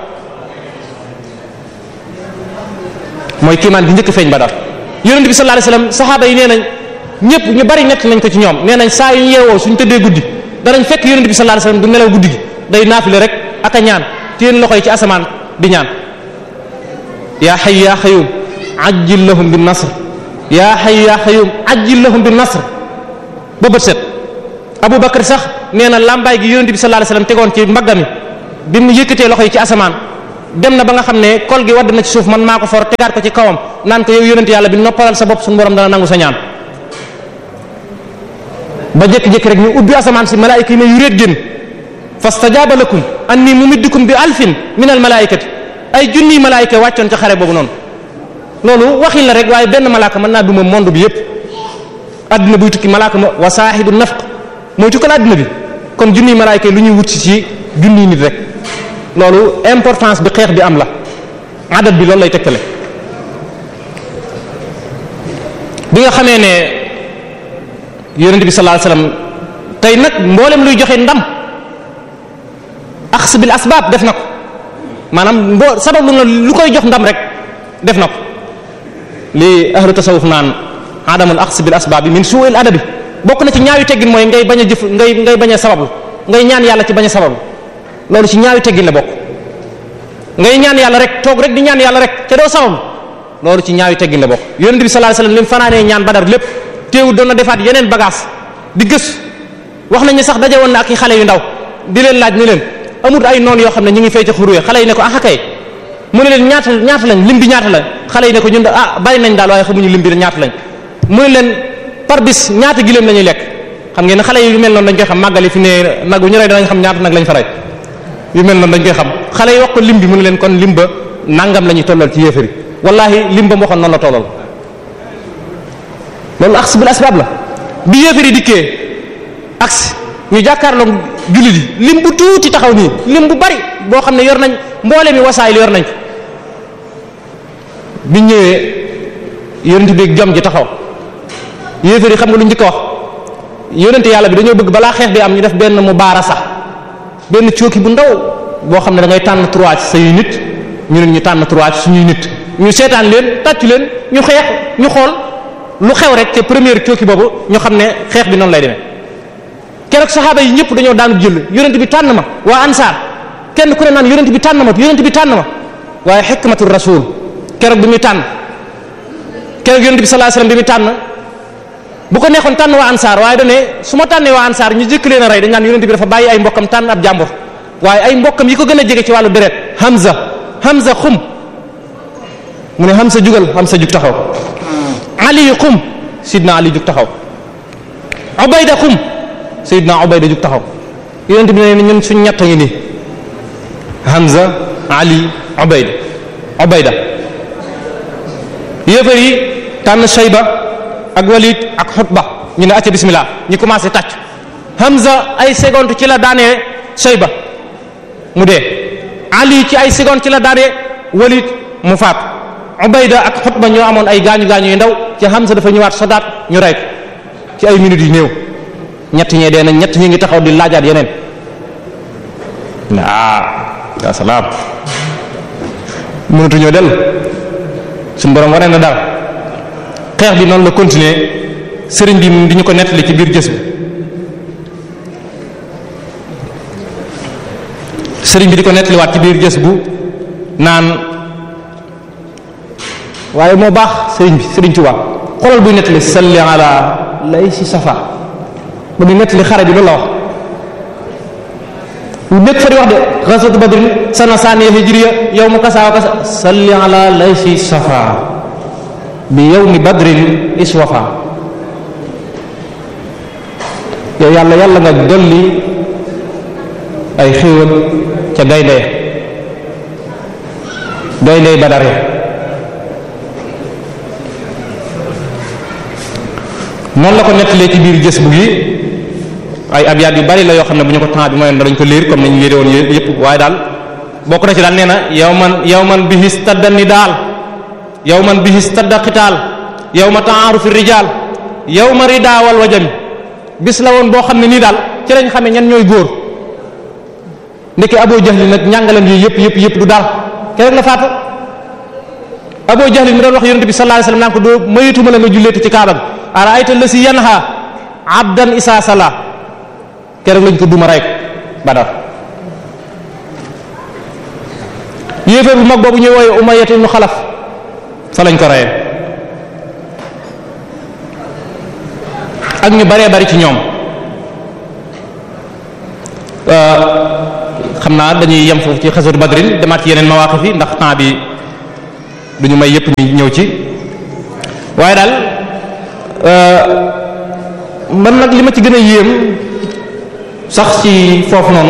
mooy kiimaan gi njëkk feeñ Badar yonent bi sallallahu alayhi wasallam saxaaba yi nee nañ ñëpp ñu bari nett nañ ko ci ñoom nee nañ saa yu ñu yeewoo suñ tëddee guddi danañ fekk yonent bi sallallahu alayhi wasallam du nelaw guddi gi day naafile rek ak a ñaan téen loxo yi ci asamaan di ñaan yaa hayyu yaa qayyum ajjil lahum bin nasr yaa hayyu yaa qayyum ajjil lahum bin nasr ba bët set Abu Bakar sax nee na làmbaay gi yonent bi sallallahu alayhi wasallam tegoon ci mbaggami bi mu yëkkatee loxo yi ci asamaan dem na ba nga xam ne kol gi wadd na ci suuf man maa ko for tegaat ko ci kawam naan ko yow yonent yàlla bi noppalal sa bopp suñu borom dana nangu sa ñaan ba jékki-jékki rek ñu ubbi asamaan si malaayika yi ne yu réet génn fastajaaba lakum anni mumiddukum bi alfin min al malaayikati ay junniy malaayika wàccoon ca xare boobu noonu loolu waxin la rek waaye benn malaaka mën naa duma monde bi yépp adduna buy tukki malaaka ma wa saahibu nafq mooy tukkal adduna bi kon junniy malaayika yi lu ñuy wut si ci junniy nit rek loolu importance bi xeex bi am la adat bi loolu lay tegtale bi nga xamee ne yonent bi sallallahu alayhi wasallam tey nag mboolem luy joxe ndam axs bil asbaab def na ko maanaam mbo sabab lu na lu koy jox ndam rek def na ko li ahlu tasawuf naan adamul axs bil asbaab bi min su'il adabi bokk na ci ñaawi teggin mooy ngay bañ a jëf ngay ngay bañ a sabablu ngay ñaan yàlla ci bañ a sabablu loolu ci ñaawi teggin la bokk ngay ñaan yàlla rek toog rek di ñaan yàlla rek te doo sabablu loolu ci ñaawi teggin la bokk yonent bi sallallahu alayhi wasallam li mu fanaanee ñaan badar lépp teewul doon na defaat yeneen bagage di gës wax nañu sax daje woon na ak i xale yu ndaw di leen laaj ni leen amut ay noon yoo xam ne ñu ngi fay ca xuruwe xale yi ne ko ah kay mu ne leen ñaata ñaata lañ lim bi ñaata la xale yi ne ko ñun da ah bari nañ daal waaye xamuñu lim bi ñaata lañ mu ne leen par bis ñaata giléem la ñuy lekk xam ngeen ne xale yi yu mel noonu dañ koy xam màggali fi ne nag bu ñu rey danañ xam ñaata nag lañ fa rey yu mel noonu dañ koy xam xale yi wax ko lim bi mu ne leen kon lim ba nangam la ñuy tollal ci yéefari wallahi lim ba mu waxoon noonu la tollal loolu aks bil asbab la bi yéefari dikkee aks ñu jàkkaarloog jullit yi lim bu tuuti taxaw nii lim bu bari boo xam ne yor nañ mboole mi wasaay li yor nañ ko bi ñëwee yonent bi jom ji taxaw yéefari xam nga lu njëkk a wax yonent yàlla bi dañoo bëgg balaa xeex bi am ñu def benn mu baara sax benn cooki bu ndaw boo xam ne da ngay tànn trois ci say nit ñu ne ñu tànn trois ci suñuy nit ñu seetaan leen tàccu leen ñu xeex ñu xool lu xew rek ca première cooki boobu ñu xam ne xeex bi noonu lay demee keroog saxaaba yi ñëpp dañoo daanu jël yonent bi tànn ma waa ansaar kenn ku ne naan yonent bi tànn ma yonent bi tànn ma waaye xikmatul rasul keroog bi muy tànn keroog yonent bi sallallahu alayhi wasallam bi muy tànn bu ko neexoon tànn waa ansaar waaye dane su ma tànnee waa ansaar ñu jëkk leen a rey dañ naan yonent bi dafa bàyyi ay mbokkam tànn ab jàmbur waaye ay mbokkam yi ko gën a jege ci wàllu deret Hamza Hamza xum mu ne Hamza jugal Hamza jug taxaw Ali xum Sidna Ali jug taxaw Ubayda xum Sidna Ubayda jug taxaw yonent bi ne ñun suñ ñett ngi nii Hamza Ali Ubayda Ubayda yéefar yi tànn Shayba ak Walid ak Xutba ñu ne acca bismillah ñu commencé tàcc Hamza ay seconde ci la daanee Shayba mu dee Ali ci ay seconde ci la daanee Walid mu faat Ubayda ak Xutba ñoo amoon ay gaañu gaañu yu ndaw ci Hamza dafa ñëwaat sodaat ñu rey ko ci ay minutes yu néew ñett ñee dee nañ ñett ñi ngi taxaw di laajaat yeneen ah ya salaam mënatuñoo dellu suñu borom waree na dara xeex bi noonu la continuer sëriñ bi di ñu ko nettali ci biir gës bi sëriñ bi di ko nettaliwaat ci biir gës bu naan waaye moo baax sëriñ bi sëriñ Tuubaa xoolal buy nettali salli ala lay si safa ba muy nettali xare bi loolu la wax ñu nekk fa di wax de ghazwat badr sana saniya hijriya yawmu kasa wa kasa salli ala lay si safa bi yawmi badrin iswafa yow yàlla yàlla nga dolli ay xéewal ca gaynde gaynde badar ya noonu la ko nettalee ci biir gës bu gi ay abyaat yu bari la yoo xam ne bu ñu ko temps bi mayoon dañ ko liir comme ni ñu yére woon yépp waaye daal bokk na ci daal nee na yow man yow man bihi stadda ni daal yow man bihi stadda xitaal yow ma ta'arufi rijaal yow ma ridaa wal wajami bis la woon boo xam ne nii daal ci lañ xamee ñan ñooy góor ndeke Abu Jahl nag njàngalam yi yëpp yëpp yëpp du daal keroog la faatu Abu Jahl mi doon wax yonent bi sallallahu alayhi wasallam naan ko doo mayituma la nga julleeti ci kaaba gi araayta lasi yanha abdan isa sala keroog lañ ko duma rey ko Badar yéeféer bu mag boobu ñuy wooye Umayyah ibn Xalaf fa lañ ko reyee ak ñu baree bari ci ñoom xam naa dañuy yem foofu ci xasatu badrin demaat ci yeneen mawaqif yi ndax temps bi duñu may yépp ni ñëw ci waaye daal man nag li ma ci gën a yéem sax ci foofu noonu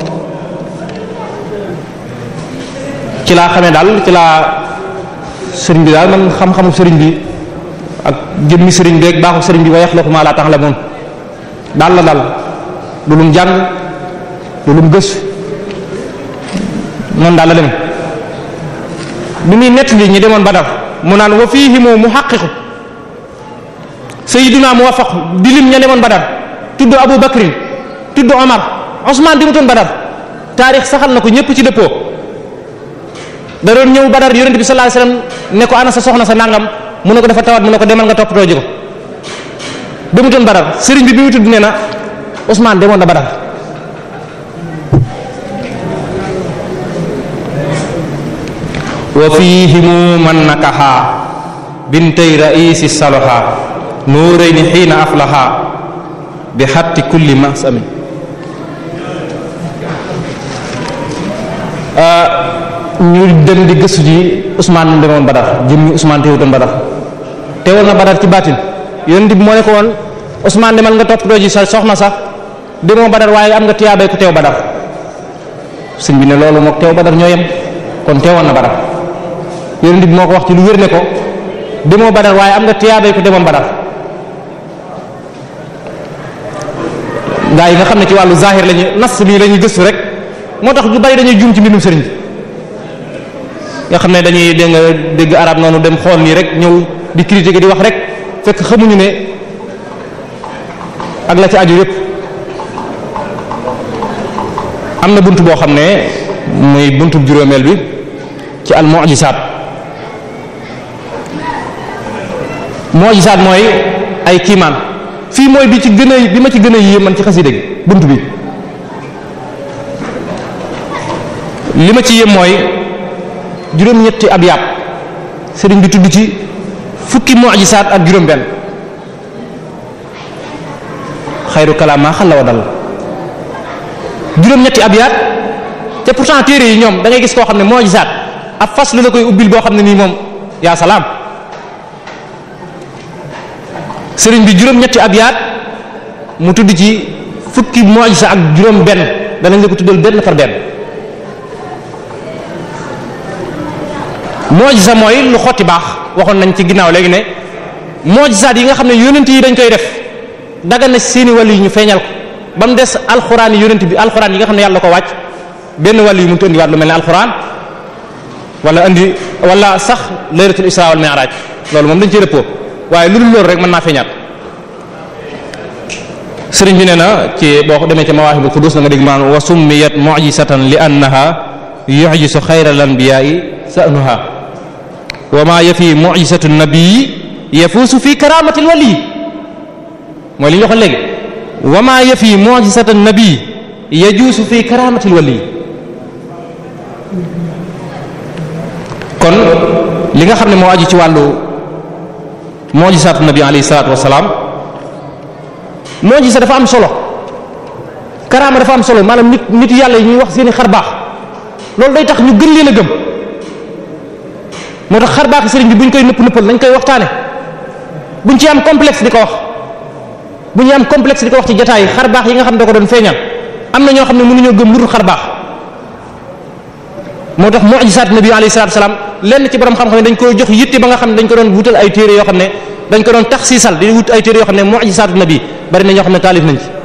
ci laa xamee daal ci laa sëriñ bi daal man xam-xamu sëriñ bi ak jëmmi sëriñ bi ak baaxu sëriñ bi wa yaxluqu ma la ta'lamun daal la daal du lum jàng du lum gëstu noonu daal la dem bi muy nett li ñi demoon Badar mu naan wa fiihimu muhaqqiqu sayyiduna muwaffaq di lim ña demoon Badar tudd Abu Bakrin tudd Omar Ousmane di mu toon Badar taarix saxal na ko ñëpp ci dëppoo da doon ñëw Badar yonent bi sallallahu alayhi wasallam ne ko ana sa soxna sa nangam mu ne ko dafa tawat mu ne ko demal nga toppatoo ji ko mu toon Badar sëriñ bi bi mu tudd nee na Ousmane demoon na Badar wa fiihimu man nakaha bintay raisi saloha nuurayni xiina aflaha bi xatti kulli masami ñu dem di gëstu ji Ousmane mu demoon Badar jëmmi Ousmane teewutoon Badar teewoon na Badar ci baatin yonent bi moo ne ko woon Ousmane demal nga toppatoo ji sa soxna sax demoo Badar waaye am nga tiyaabay ku teew Badar sëñ bi ne loolu mook teew Badar ñoo yem kon teewoon na Badar yonent bi moo ko wax ci lu wér ne ko demoo Badar waaye am nga tiyaabay ku demoon Badar gaa yi nga xam ne ci wàllu zahir lañu nas bii la ñuy gëstu rek moo tax ñu bari dañuy juum ci mbindum sëriñ bi nga xam ne dañuy dégg nga dégg arab noonu dem xool nii rek ñëw di critiquer di wax rek fekk xamuñu ne ak la ci aju yépp am na bunt boo xam ne muy buntu juróomeel bi ci al mu'jizat mu'jizat mooy ay kiimaan fii mooy bi ci gën a bi ma ci gën a yéem man ci xasida gi bunt bi li ma ci yéem mooy juróom-ñetti ab yàpp sëriñ bi tudd ci fukki mu'jisaat ak juróom-benn xayru kalaam maa xalla wa dal juróom-ñetti ab yaat te pourtant téere yi ñoom da ngay gis koo xam ne mu'jisaat ab fas lu la koy ubbil boo xam ne nii moom yaa salaam sëriñ bi juróom-ñetti ab yaat mu tudd ci fukki mu'jisa ak juróom-benn danañ la ko tuddal benn par benn. mojisa mooy lu xotti baax waxoon nañ ci ginnaaw léegi ne mojisaat yi nga xam ne yonent yi dañ koy def daga na seeni wàll yi ñu feeñal ko ba mu des alxuraan yi yonent bi alxuraan yi nga xam ne yàlla ko wàcc benn wàll yi mënut a indiwaat lu mel ne alxuraan wala indi wala sax laylatul isra wal mi'raj loolu moom dañ ci rëppoo waaye lu dul loolu rek mën naa feeñaat sëriñ bi nee na ci boo demee ci mawaahibul qudus na nga dégg maanaam wa summiyat mu'jizatan li annaha yu'jizu xayral anbiya'i sa'nuha wa ma yafi mu'jizatu nabii yafuusu fi karamati wali mooy li ñu waxoon léegi wa ma yafi mu'jizatu nabii yajuusu fi karamati wali kon li nga xam ne moo aju ci wàllu mu'jizatu nabi alayhi salaatu wasalaam mu'jiza dafa am solo karaama dafa am solo maanaam nit nit yàlla yi ñuy wax seeni xar baax loolu day tax ñu gën leen a gëm moo tax xar baax sëriñ bi bu ñu koy nëpp nëppal nañ koy waxtaane buñ ci am complexe di ko wax bu ñu am complexe di ko wax ci jotaay yi xar baax yi nga xam ne da ko doon feeñal am na ñoo xam ne mënuñoo gëm lu dul xar baax moo tax mu'jizaat nabi alayhi salaatu salaam lenn ci borom xam-xam ne dañ koy jox yitte ba nga xam ne dañ ko doon wutal ay téere yoo xam ne dañ ko doon taxsiisal di wut ay téere yoo xam ne mu'jizaatu nabi bari na ñoo xam ne taalif nañ ci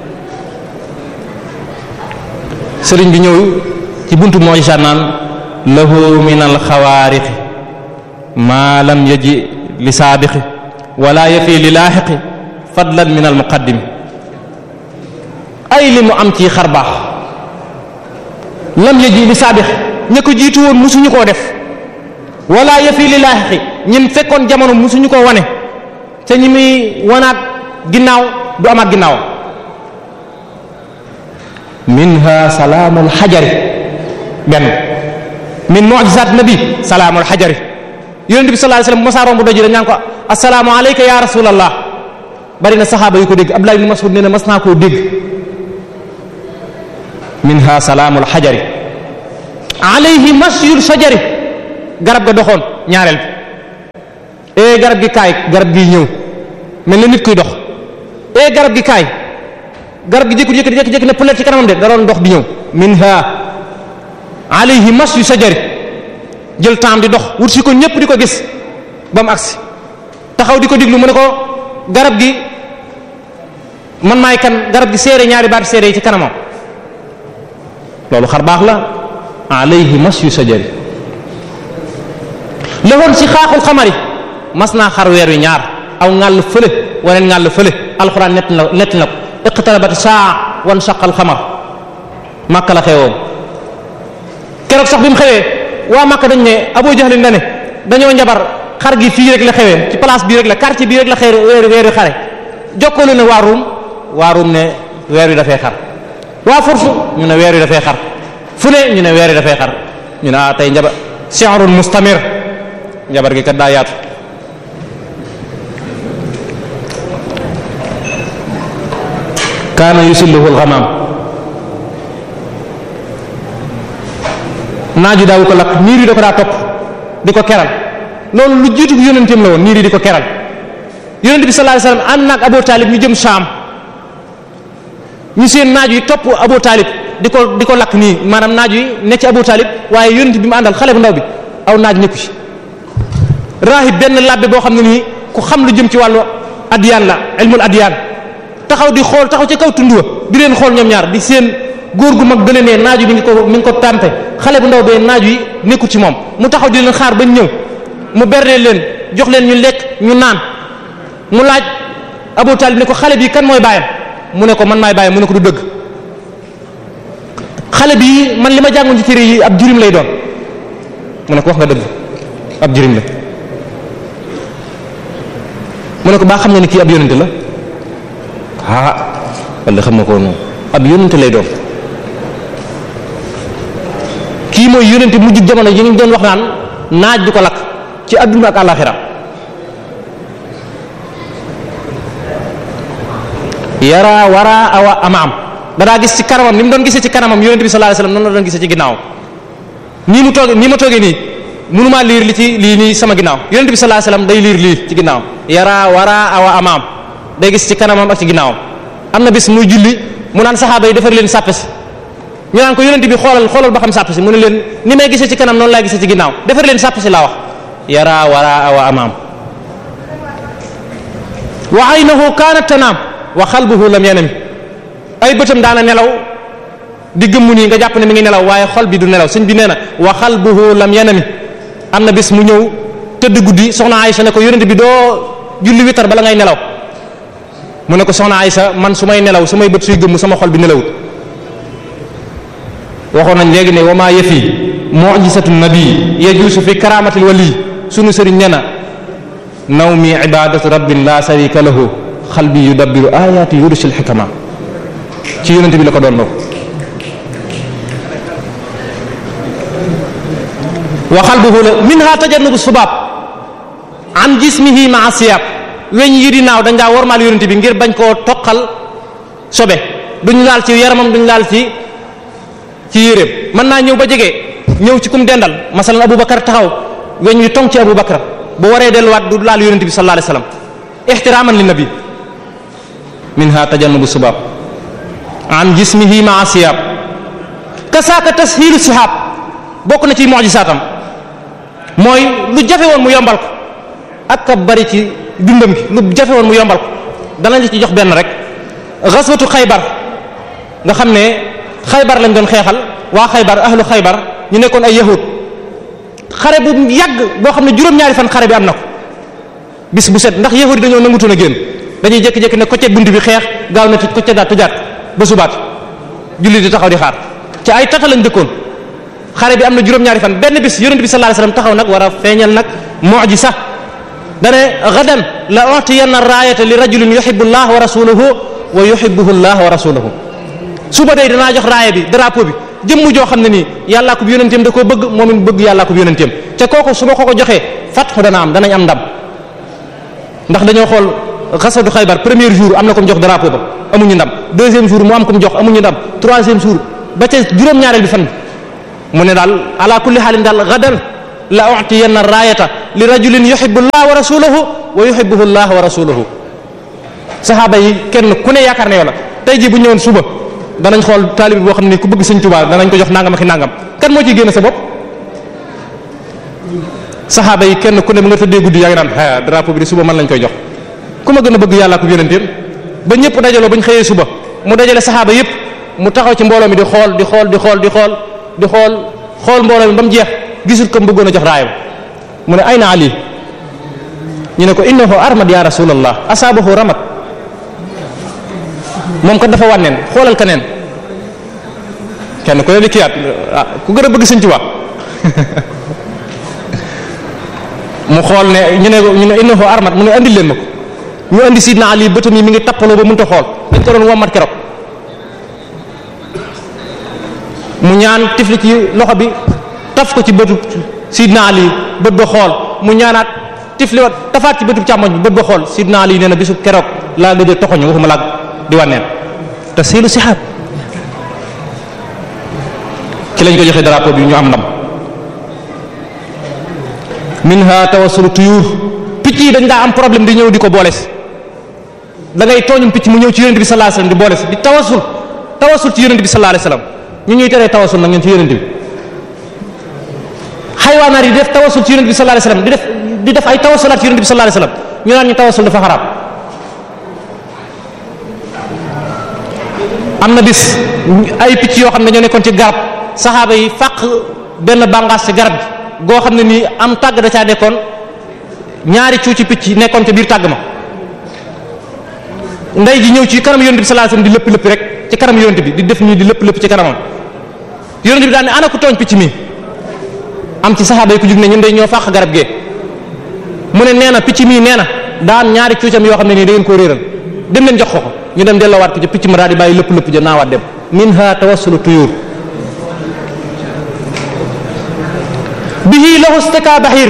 sëriñ bi ñëw ci buntu mu'jizaat naan lahu min al xawaariqi ma lam yaji li saabiqi wala yafi li laaxiqi fadlan min al muqaddimi ay li mu am ci xar baax lam yaji li saabiqi ña ko jiitu woon musuñu koo def wala yafi li laaxiqi ñim fekkoon jamono musuñu koo wane te ñi muy wanaat ginnaaw du amaat ginnaaw minha salaamul xajari benn min mu'jizat nabi salaamul xajari yonent bi sallallahu alayhi wasallam mosaa romb doji dañ naan ko assalaamu alayka ya rasulallah bari na saxaaba yu ko dégg Abdullah ibn Mas'ud nee na mas naa koo dégg minha salaamul xajari alayhi masyul sajari garab ga doxoon ñaareel bi ee garab gi kaay garab gi ñëw mel na nit kuy dox ee garab gi kaay garab gi jékku jékki jékki ne pëlet ci kanamam de da doon dox di ñëw minha alayhi mas yu sajari jël temps di dox wut si ko ñépp di ko gis ba mu agsi taxaw di ko diglu mu ne ko garab gi man maay kan garab gi seere ñaari baat seere yi ci kanamam loolu xar baax la alayhi mas yu sajari lawoon ci xaaxul xamari mas naa xar weer wi ñaar aw ngàll fële waneen ngàll fële alxuraan nett na nett na ko iqtarabat saa wan saqal xamar màkka la xewoon keroog sax bi mu xewee waa màkka dañ ne Abu Jahlin na ne dañoo njabar xar gi fii rek la xewee ci place bii rek la quartier bii rek la xeer weer weer wi xare jokkoolu ne waa Ruum waa Ruum ne weer wi dafay xar waa Fursu ñu ne weer wi dafay xar fu ne ñu ne weer wi dafay xar ñu ne ah tey njabar shi'run mustamir njabar gi kat daa yaatu kaana yusilluhu alxamaam naaju daawu ko lakk niir yi da ko daa topp di ko keral loolu lu jiitu yonenteem la woon niir yi di ko keral yonent bi sallallahu alayhi wasallam ànd naag Abu Talib ñu jëm Saam ñu seen naaju yi topp Abu Talib di ko di ko lakk nii maanaam naaju yi ne ci Abu Talib waaye yonent bi mu àndal xale bu ndaw bi aw naaj nekku ci raahib benn labbe boo xam ne nii ku xam lu jëm ci wàllu adiyaan la ilmul adiyaan taxaw di xool taxaw ci kaw tund wa di leen xool ñoom ñaar di seen góor gu mag gën a ne naaju mi ngi ko mi ngi ko tàmpe xale bu ndaw bee naaju yi nekkul ci moom mu taxaw di leen xaar bañ ñëw mu berne leen jox leen ñu lekk ñu naan mu laaj Abu Talib ne ko xale bi kan mooy baayam mu ne ko man maay baayam mu ne ko du dëgg xale bi man li ma jàngoon ci téere yi ab jirim lay doon mu ne ko wax nga dëgg ab jirim la mu ne ko baa xam nga ni kii ab yonente la ah walla xam nga ko noonu ab yonente lay doon kii mooy yonente mujj jamono yi ñu doon wax naan naaj du ko lakk ci adduna ak àllaxira yara wara awa amaam danaa gis ci kanamam ni mu doon gisee ci kanamam yonente bi sallallahu alayhi wasallam noonu la doon gisee ci ginnaawam nii mu toogee nii ma toogee nii mënumaa liir li ci lii nii sama ginnaaw yonente bi sallallahu alayhi wasallam day liir lii ci ginnaawam yara wara awa amaam day gis ci kanamam ak ci ginnaawam am na bis muy julli mu naan saxaaba yi defar leen sàppe si ñu naan ko yonente bi xoolal xoolal ba xam sàppe si mu ne leen ni may gisee ci kanam noonu laay gisee ci ginnaaw defar leen sàppe si laa wax yara wara awa amaam wa aynahu kaanat tanaam wa xalbuhu lam yanami ay bëtam daana nelaw di gëmmu nii nga jàpp ne mi ngi nelaw waaye xol bi du nelaw sëñ bi nee na wa xalbuhu lam yanami am na bis mu ñëw tëdd guddi soxna Aysa ne ko yonente bi doo julli witar bala ngay nelaw mu ne ko soxna Aysa man su may nelaw su may bët suy gëmm sama xol bi nelawut waxoon nañ léegi ne wa maa yëfi mu'jizatu nabi yajuusu fi karamatil wali sunu sëriñ nee na nawmi ibadatu rabbin la sharika lahu xalbi yudabbiru ayati yurusil xikama ci yonente bi la ko doon loo wa xalbuhu la minha tajannubu subaab an jismihi ma'a siyab weñ yi di naaw dañ daa wormaal yonente bi ngir bañ koo toqal sobe duñ laal ci yaramam duñ laal ci ci yéreem mën naa ñëw ba jege ñëw ci kum dendal masalan Aboubacar taxaw weñ wi tong ci Aboubacar bu waree delluwaat du laal yonente bi sallallahu alayhi wasallam ihtiraman li nabi minha tajannubu subaab an jismihi ma'a siyab kasaaka tashilu sihab bokk na ci mu'jisaatam mooy lu jafe woon mu yombal ko ak ka bari ci dundam gi lu jafe woon mu yombal ko danañ la ci jox benn rek xaswatu xaybar nga xam ne xaybar lañ doon xeexal waa xaybar ahlu xaybar ñu nekkoon ay yahud xare bu yàgg boo xam ne juróom-ñaari fan xare bi am na ko bis bu set ndax yahud yi dañoo nangutoon a génn dañuy jékki-jékki ne kocce bunt bi xeex gaaw na tëj kocce daat tëjaat ba subaat julli di taxaw di xaar ci ay tata lañ dëkkoon xare bi am na juróom-ñaari fan benn bis yonent bi sallallahu alayhi wasallam taxaw nag war a feeñal nag mu'jiza dane gadan la utiyanna raayata li rajulin yuhibbu allah wa rasuluhu wa yuhibbuhu allah wa rasuluhu suba day danaa jox raaya bi drapeau bi jëmm joo xam ne nii yàllaa ko yonenteem da koo bëgg moom it bëgg yàllaa ko yonenteem te kooku su ma ko ko joxee fatxu dana am danañ am ndam ndax dañoo xool xasadu xaybar premier jour am na ko mu jox drapeau ba amuñu ndam deuxième jour mu am ko mu jox amuñu ndam troisième jour ba ca juróom-ñaareel bi fan bi mu ne daal ala kulli xaalin daal gadan la utiyanna raayata li rajulin yuhibbu allah wa rasuluhu wa yuhibbuhu allah wa rasuluhu saxaaba yi kenn ku ne yaakaar ne yow la tey jii bu ñëwoon suba danañ xool taalibi boo xam ne ku bëgg sëñ Tuubaa danañ ko jox nangam ak nangam kan moo ciy génn sa bopp saxaaba yi kenn ku ne bu nga tëddee guddi yaa ngi naan a drapeau bi de suba man lañ koy jox ku ma gën a bëgg yàlla ko yonenteem ba ñëpp dajaloo ba ñu xëyee suba mu dajale saxaaba yëpp mu taxaw ci mbooloo mi di xool di xool di xool di xool di xool xool mbooloo mi ba mu jeex gisul ko mu bëggoon a jox raayam mu ne ayna ali ñu ne ko innahu armad ya rasulallah asaabahu ramat moom kat dafa wànneen xoolal keneen kenn ku ne di kiyaat ah ku gën a bëgg sëñ Tuubaa mu xool ne ñu ne ñu ne innahu armat mu ne andil leen ma ko ñu andi sidna ali bëtam yi mi ngi tappaloo ba mënta xool dañ ko doon wommat keroog mu ñaan tifli ci loxo bi taf ko ci bëtu sidna ali bët ba xool mu ñaanaat tifli wat tafaat ci bëtu càmmoñ bi bët ba xool sidna ali nee na bisu keroog laa gëj a toxoñu waxuma laag di wànneen te seelu sixaab ci lañ ko joxe drapeau bi ñu am ndam minha tawassulu tuyur picc yi dañ daa am problème di ñëw di ko booles da ngay tooñum picc mu ñëw ci yonent bi sallallahu alayhi wasallam di booles di tawassul tawassul ci yonent bi sallallahu alayhi wasallam ñu ñuy teree tawassul nag ñun ci yonent bi xaywaanaar yi di def tawassul ci yonent bi sallallahu alayhi wasallam di def di def ay tawassulaat ci yonent bi sallallahu alayhi wasallam ñu naan ñu tawassul dafa xaraam am na bis ay picc yoo xam ne ñoo nekkoon ci garab saxaaba yi fàq benn bàngaas ci garab gi goo xam ne nii am tàgg da caa nekkoon ñaari cuuci picc nekkoon ca biir tàgg ma ndey ji ñëw ci kanam yonent bi sallallahu alayhi wasallam di lëpp lëpp rek ci kanam yonent bi di def nii di lëpp lëpp ci kanamam yonent bi daal ne ana ku tooñ picc mi am ci saxaaba yi ku jug ne ñun day ñoo fàq garab gee mu ne nee na picc mii nee na daa am ñaari cuucam yoo xam ne nii da ngeen koo réeral dem leen jox ko ko ñu dem delloowaat ko ca picc ma daal di bàyyi lëpp lëpp ja naawaat dem minha tawassulu tuyur bihi lahu staka bahir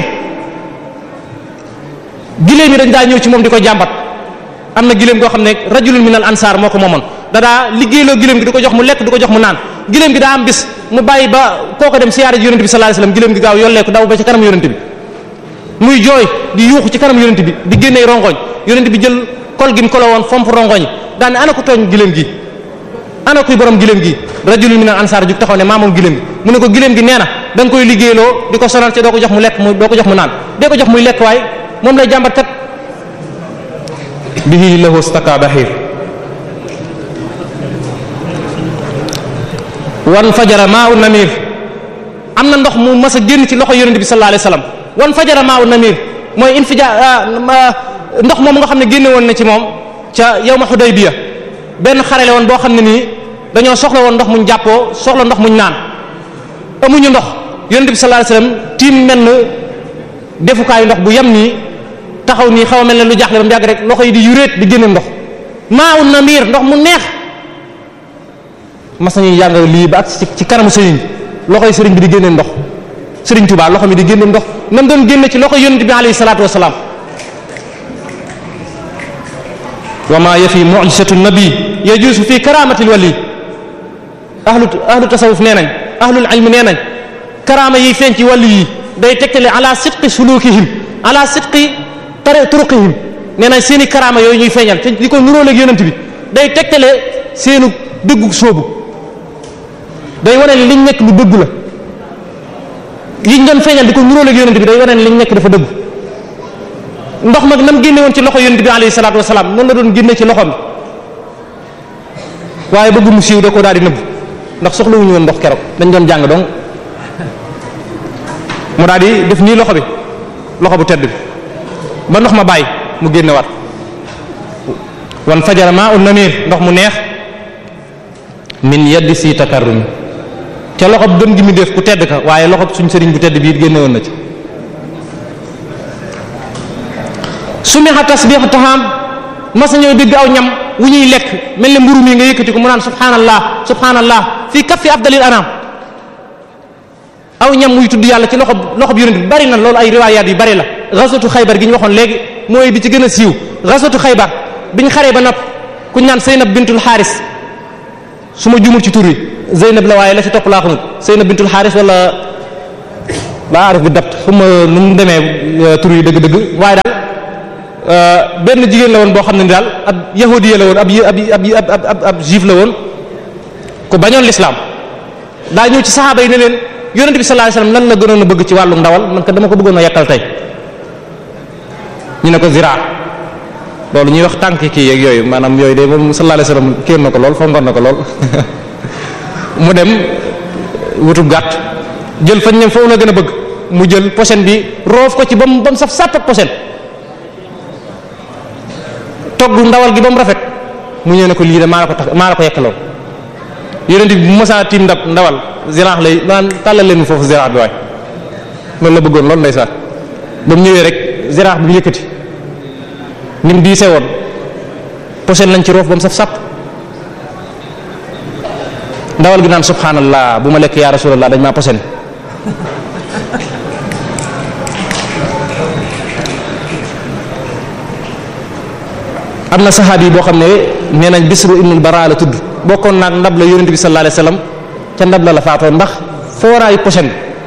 giléem yi dañ daa ñëw ci moom di ko jàmbat am na giléem goo xam ne rajulun min al ansar moo ko moomoon da daa liggéeyloo giléem gi di ko jox mu lekk di ko jox mu naan giléem gi daa am bis mu bàyyi ba kooko dem siyaare ji yonente bi sallallahu alayhi wasallam giléem gi gaaw yolleeku daw ba ci kanam yonente bi muy jooy di yuuxu ci kanam yonente bi di génnee rongoñ yonente bi jël kol gi mu kolo woon fomp rongoñ daan ne ana ko tooñ giléem gi ana kuy borom giléem gi rajulun min al ansar jug taxaw ne maa moom giléem gi mu ne ko giléem gi nee na da nga koy liggéeyloo di ko sonal ci doo ko jox mu lekk mu doo ko jox mu naan dee ko jox muy lekk waaye moom lay jàmbat kat bihi lahu staka bahir wan fajara maa u namir am na ndox mu mas a génn ci loxo yonente bi sallallahu alayhi wasallam wan fajara maa u namir mooy infija ndox moom nga xam ne génne woon na ci moom ca yawma Hudaybiya benn xarele woon boo xam ne nii dañoo soxla woon ndox muñ jàppoo soxla ndox muñ naan amuñu ndox yonent bi sallallahu alayhi wasallam tiim mel na defukaayu ndox bu yem nii taxaw nii xaw a mel ne lu jaaxle ba mu yàgg rek loxo yi di yuréet di génne ndox maa un namir ndox mu neex mas nañuy jàng lii ba ak ci kanamu sëriñ loxo yi sëriñ bi di génne ndox sëriñ Tuubaa loxo mi di génne ndox nam doon génne ci loxo yonent bi alayhi salaatu wasalaam wa ma yafi mu'jizatu nabi yajuusu fi karamatil wali ahlu ahlu tasawuf nee nañ ahlul ilm nee nañ karaama yiy feeñ ci wàllu yi day tegtale ala sidqi sulukihim ala sidqi tari turuqihim nee nañ seeni karaama yooyu ñuy feeñal te di ko nuróoleeg yonent bi day tegtale seenu dëggu soobu day wane ne liñ nekk lu dëgg la yiñ doon feeñal di ko nuróoleeg yonent bi day wane ne liñ nekk dafa dëgg ndox mag nam génne woon ci loxo yonent bi alayhi salaatu wasalaam noonu la doon génne ci loxoom waaye bëgg mu siiw da ko daal di nëbb ndax soxlawuñu woon ndox keroog dañ doon jàng donc mu daal di def nii loxo bi loxo bu tedd bi ba ndox ma bàyyi mu génne waat wan fajara maa un namir ndox mu neex min yaddi si takarrumi ca loxo bu gën gi mu def ku tedd ka waaye loxo suñ sëriñ bu tedd bii génne woon na ci sumiha tasbihu taham mas ñëw dégg aw ñam wu ñuy lekk mel ne mburu mi nga yëkkati ko mu naan subhanallah subhanallah fii kaffi afdalil anam aw ñam muy tudd yàlla ci loxo loxo bi yonent bi bari na loolu ay riwaayaat yu bari la ghazwatu xaybar gi ñu waxoon léegi mooy bi ci gën a siiw ghazwatu xaybar biñ xaree ba nopp kuñ naan Zeynab bintul Xaaris su ma jumul ci tur wi Zeynab la waaye la ci topp laa xamul Zeynab bintul Xaaris wala laa arif bi dapt fu ma nu mu demee tur yi dëgg-dëgg waaye daal benn jigéen la woon boo xam ne ni daal ab yahudiya la woon ab ab ab ab ab juif la woon ku bañoon lislaam daa ñëw ci saxaaba yi ne leen yonent bi sallallahu alayhi wasallam lan la gënoon a bëgg ci wàllu ndawal man ko dama ko bëggoon a yekkal tey ñu ne ko ziraa loolu ñuy wax tànk kii yeeg yooyu maanaam yooyu de moom sallallahu alayhi wasallam kéer na ko lool fongoon na ko lool mu dem wutub gàtt jël fañ ne foofu la gën a bëgg mu jël posen bi roof ko ci ba mu ba mu saf sàpp ak posen togg ndawal gi ba mu rafet mu ñëw ne ko lii de maa la ko tax maa la ko yekkaloon yonent bi bu mosaa tiim ndab ndawal ziraax lay naan tàllal leen foofu ziraax bi waay loolu la bëggoon loolu ndeysaan ba mu ñëwee rek ziraax bi mu yëkkati ni mu diise woon posen lañ ci roof ba mu saf sàpp ndawal gi naan subhanallah bu ma lekk yaa rasulallah dañ maa posen am na saxaabi boo xam ne nee nañ bisru ibnul bara la tudd bokkoon naag ndab la yonent bi sallallahu alayhi wasallam ca ndab la la faatoo ndax fooraayu posen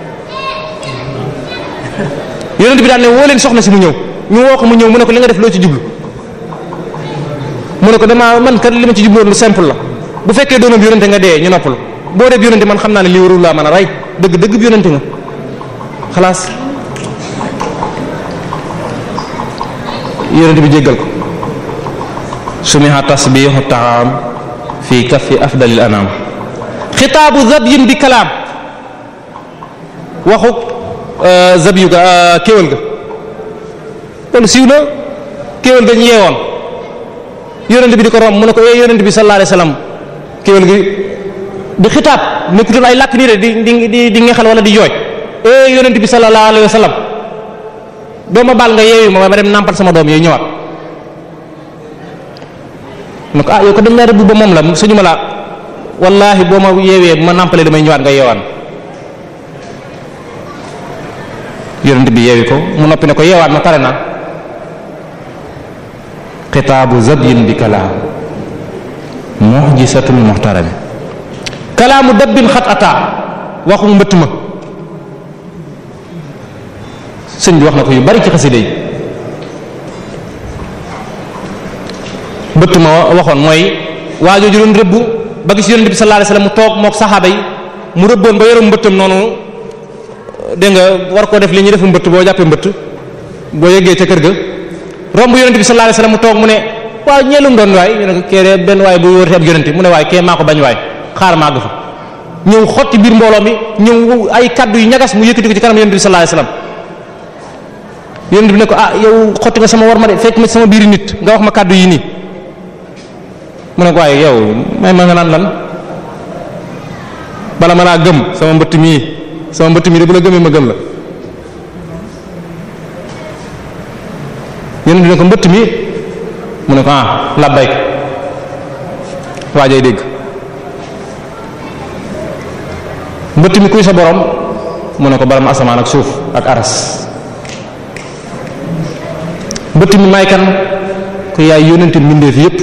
yonent bi daan ne woo leen soxna si mu ñëw ñu woo ko mu ñëw mu ne ko li nga def loo ci jublu mu ne ko dama man kat li ma ci jubloon lu simple la bu fekkee doonoon bi yonente nga dee ñu noppalu boo dee bi yonente man xam naa ne lii warul laa mën a rey dëgg dëgg bi yonente nga xalaas yonente bi jéggal ko sumiha tasbihu taam fi kaffi afdalil anam xitaabu zabyin bi kalaam waxu zabyu ga kéwal ga loolu siiw na kéwal ga ñu yeewoon yonent bi di ko romb mu ne ko eh yonent bi sallallahu alayhi wasallam kéwal gi di xitaab nekkutul ay làkk nii de di di di di ngexal wala di jooy eh yonent bi sallallahu alayhi wasallam doo ma baal nga yeewu ma ma dem nàmpal sama doom yooyu ñëwaat ne ko ah yow ko dañ laa rëbb ba moom la suñu ma la wallahi boo ma yeewee ma nàmpalee damay ñëwaat nga yeewaan yonent bi yeewi ko mu noppi ne ko yeewaat ma pare naa xitaabu zabyin bi kalaam mu'jisatul muhtarami kalaamu dabbin xat ataa waxu mbëtt ma sëñ bi wax na ko yu bari ci xasida yi mbëtt ma waxoon mooy waajooju doon rëbb ba gis yonent bi sallallahu alayhi wasallam mu toog mook saxaaba yi mu rëbboon ba yorom mbëttam noonu dégg nga war koo def li ñuy def mbëtt boo jàppee mbëtt boo yeggee ca kër ga romb yonent bi sallallahu alayhi wasallam mu toog mu ne waaw ñeelum doon waay ñu ne ko kee de benn waay bu wërte ab yonent mu ne waay kee maa ko bañ waay xaar maa fa ñëw xotti biir mbooloo mi ñëw ay kaddu yu ñagas mu yëkkati ko ci kanam yonent bi sallallahu alayhi wasallam yonent bi ne ko ah yow xotti nga sama war ma de fekk ma sama biir nit nga wax ma kaddu yi nii mu ne ko waaye yow may ma nga naan lan bala ma naa gëm sama mbëtt mii sama mbëtt mii de bu la gëmee ma gëm la yonent bi ne ko mbëtt mi mu ne ko ah labbayk waajay dégg mbëtt mi kuy sa borom mu ne ko baram asamaan ak suuf ak aras mbëtt mi may kan ku yaay yónnente mbindeef yépp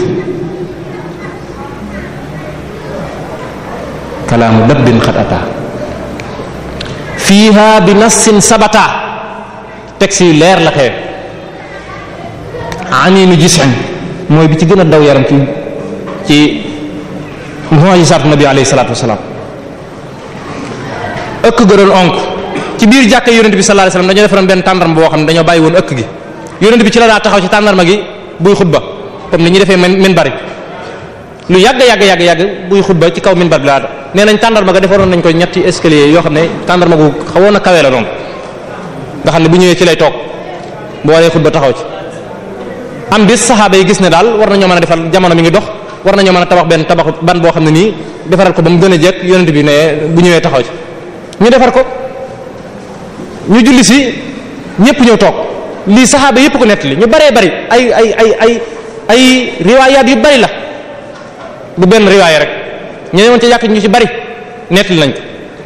kalaamu dabbin xat ata fiiha bi nassin sabata texte yu leer la xewe aninu gisin mooy bi ci gën a daw yaram ci ci mu'jizaatu nabi alayhi salaatu wasalaam ëkk ga doon onk ci biir jàkka yonent bi sallallahu alayhi wasallam dañoo defaroon benn tàndarma boo xam ne dañoo bàyyi woon ëkk gi yonent bi ci la daa taxaw ci tàndarma gi buy xutba comme ni ñuy defee min bari lu yàgg yàgg yàgg yàgg buy xutba ci kaw min bari bi laa nee nañ tàndarma ga defaroon nañ ko ñetti escalier yoo xam ne tàndarma gu xawoon a kawee la noonu nga xam ne bu ñëwee ci lay toog boo waree xutba taxaw ci am bis saxaaba yi gis ne daal war nañoo mën a defal jamono mi ngi dox war nañoo mën a tabax benn tabax ban boo xam ne nii defaral ko ba mu gën a jekk yonent bi ne bu ñëwee taxaw ci ñu defar ko ñu julli si ñëpp ñëw toog lii saxaaba yëpp ko nettali ñu baree bari ay ay ay ay ay riwaayaat yu bari la du benn riwaaya rek ñu woon ci jàkk ñu ci bari nettali nañ ko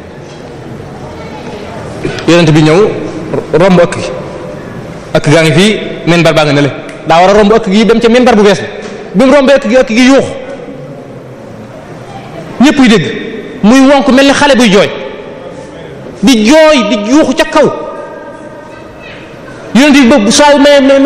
yonent bi ñëw romb ëkk gi ëkk gaa ngi fii minbar baa nga ne le daa war a romb ëkk gi dem ca minbar bu bees bi mu rombee ëkk gi ëkk gi yuux ñëpp yu dégg muy wonk mel ni xale buy jooy di jooy di yuuxu ca kaw yonent bi boobu saa yu may may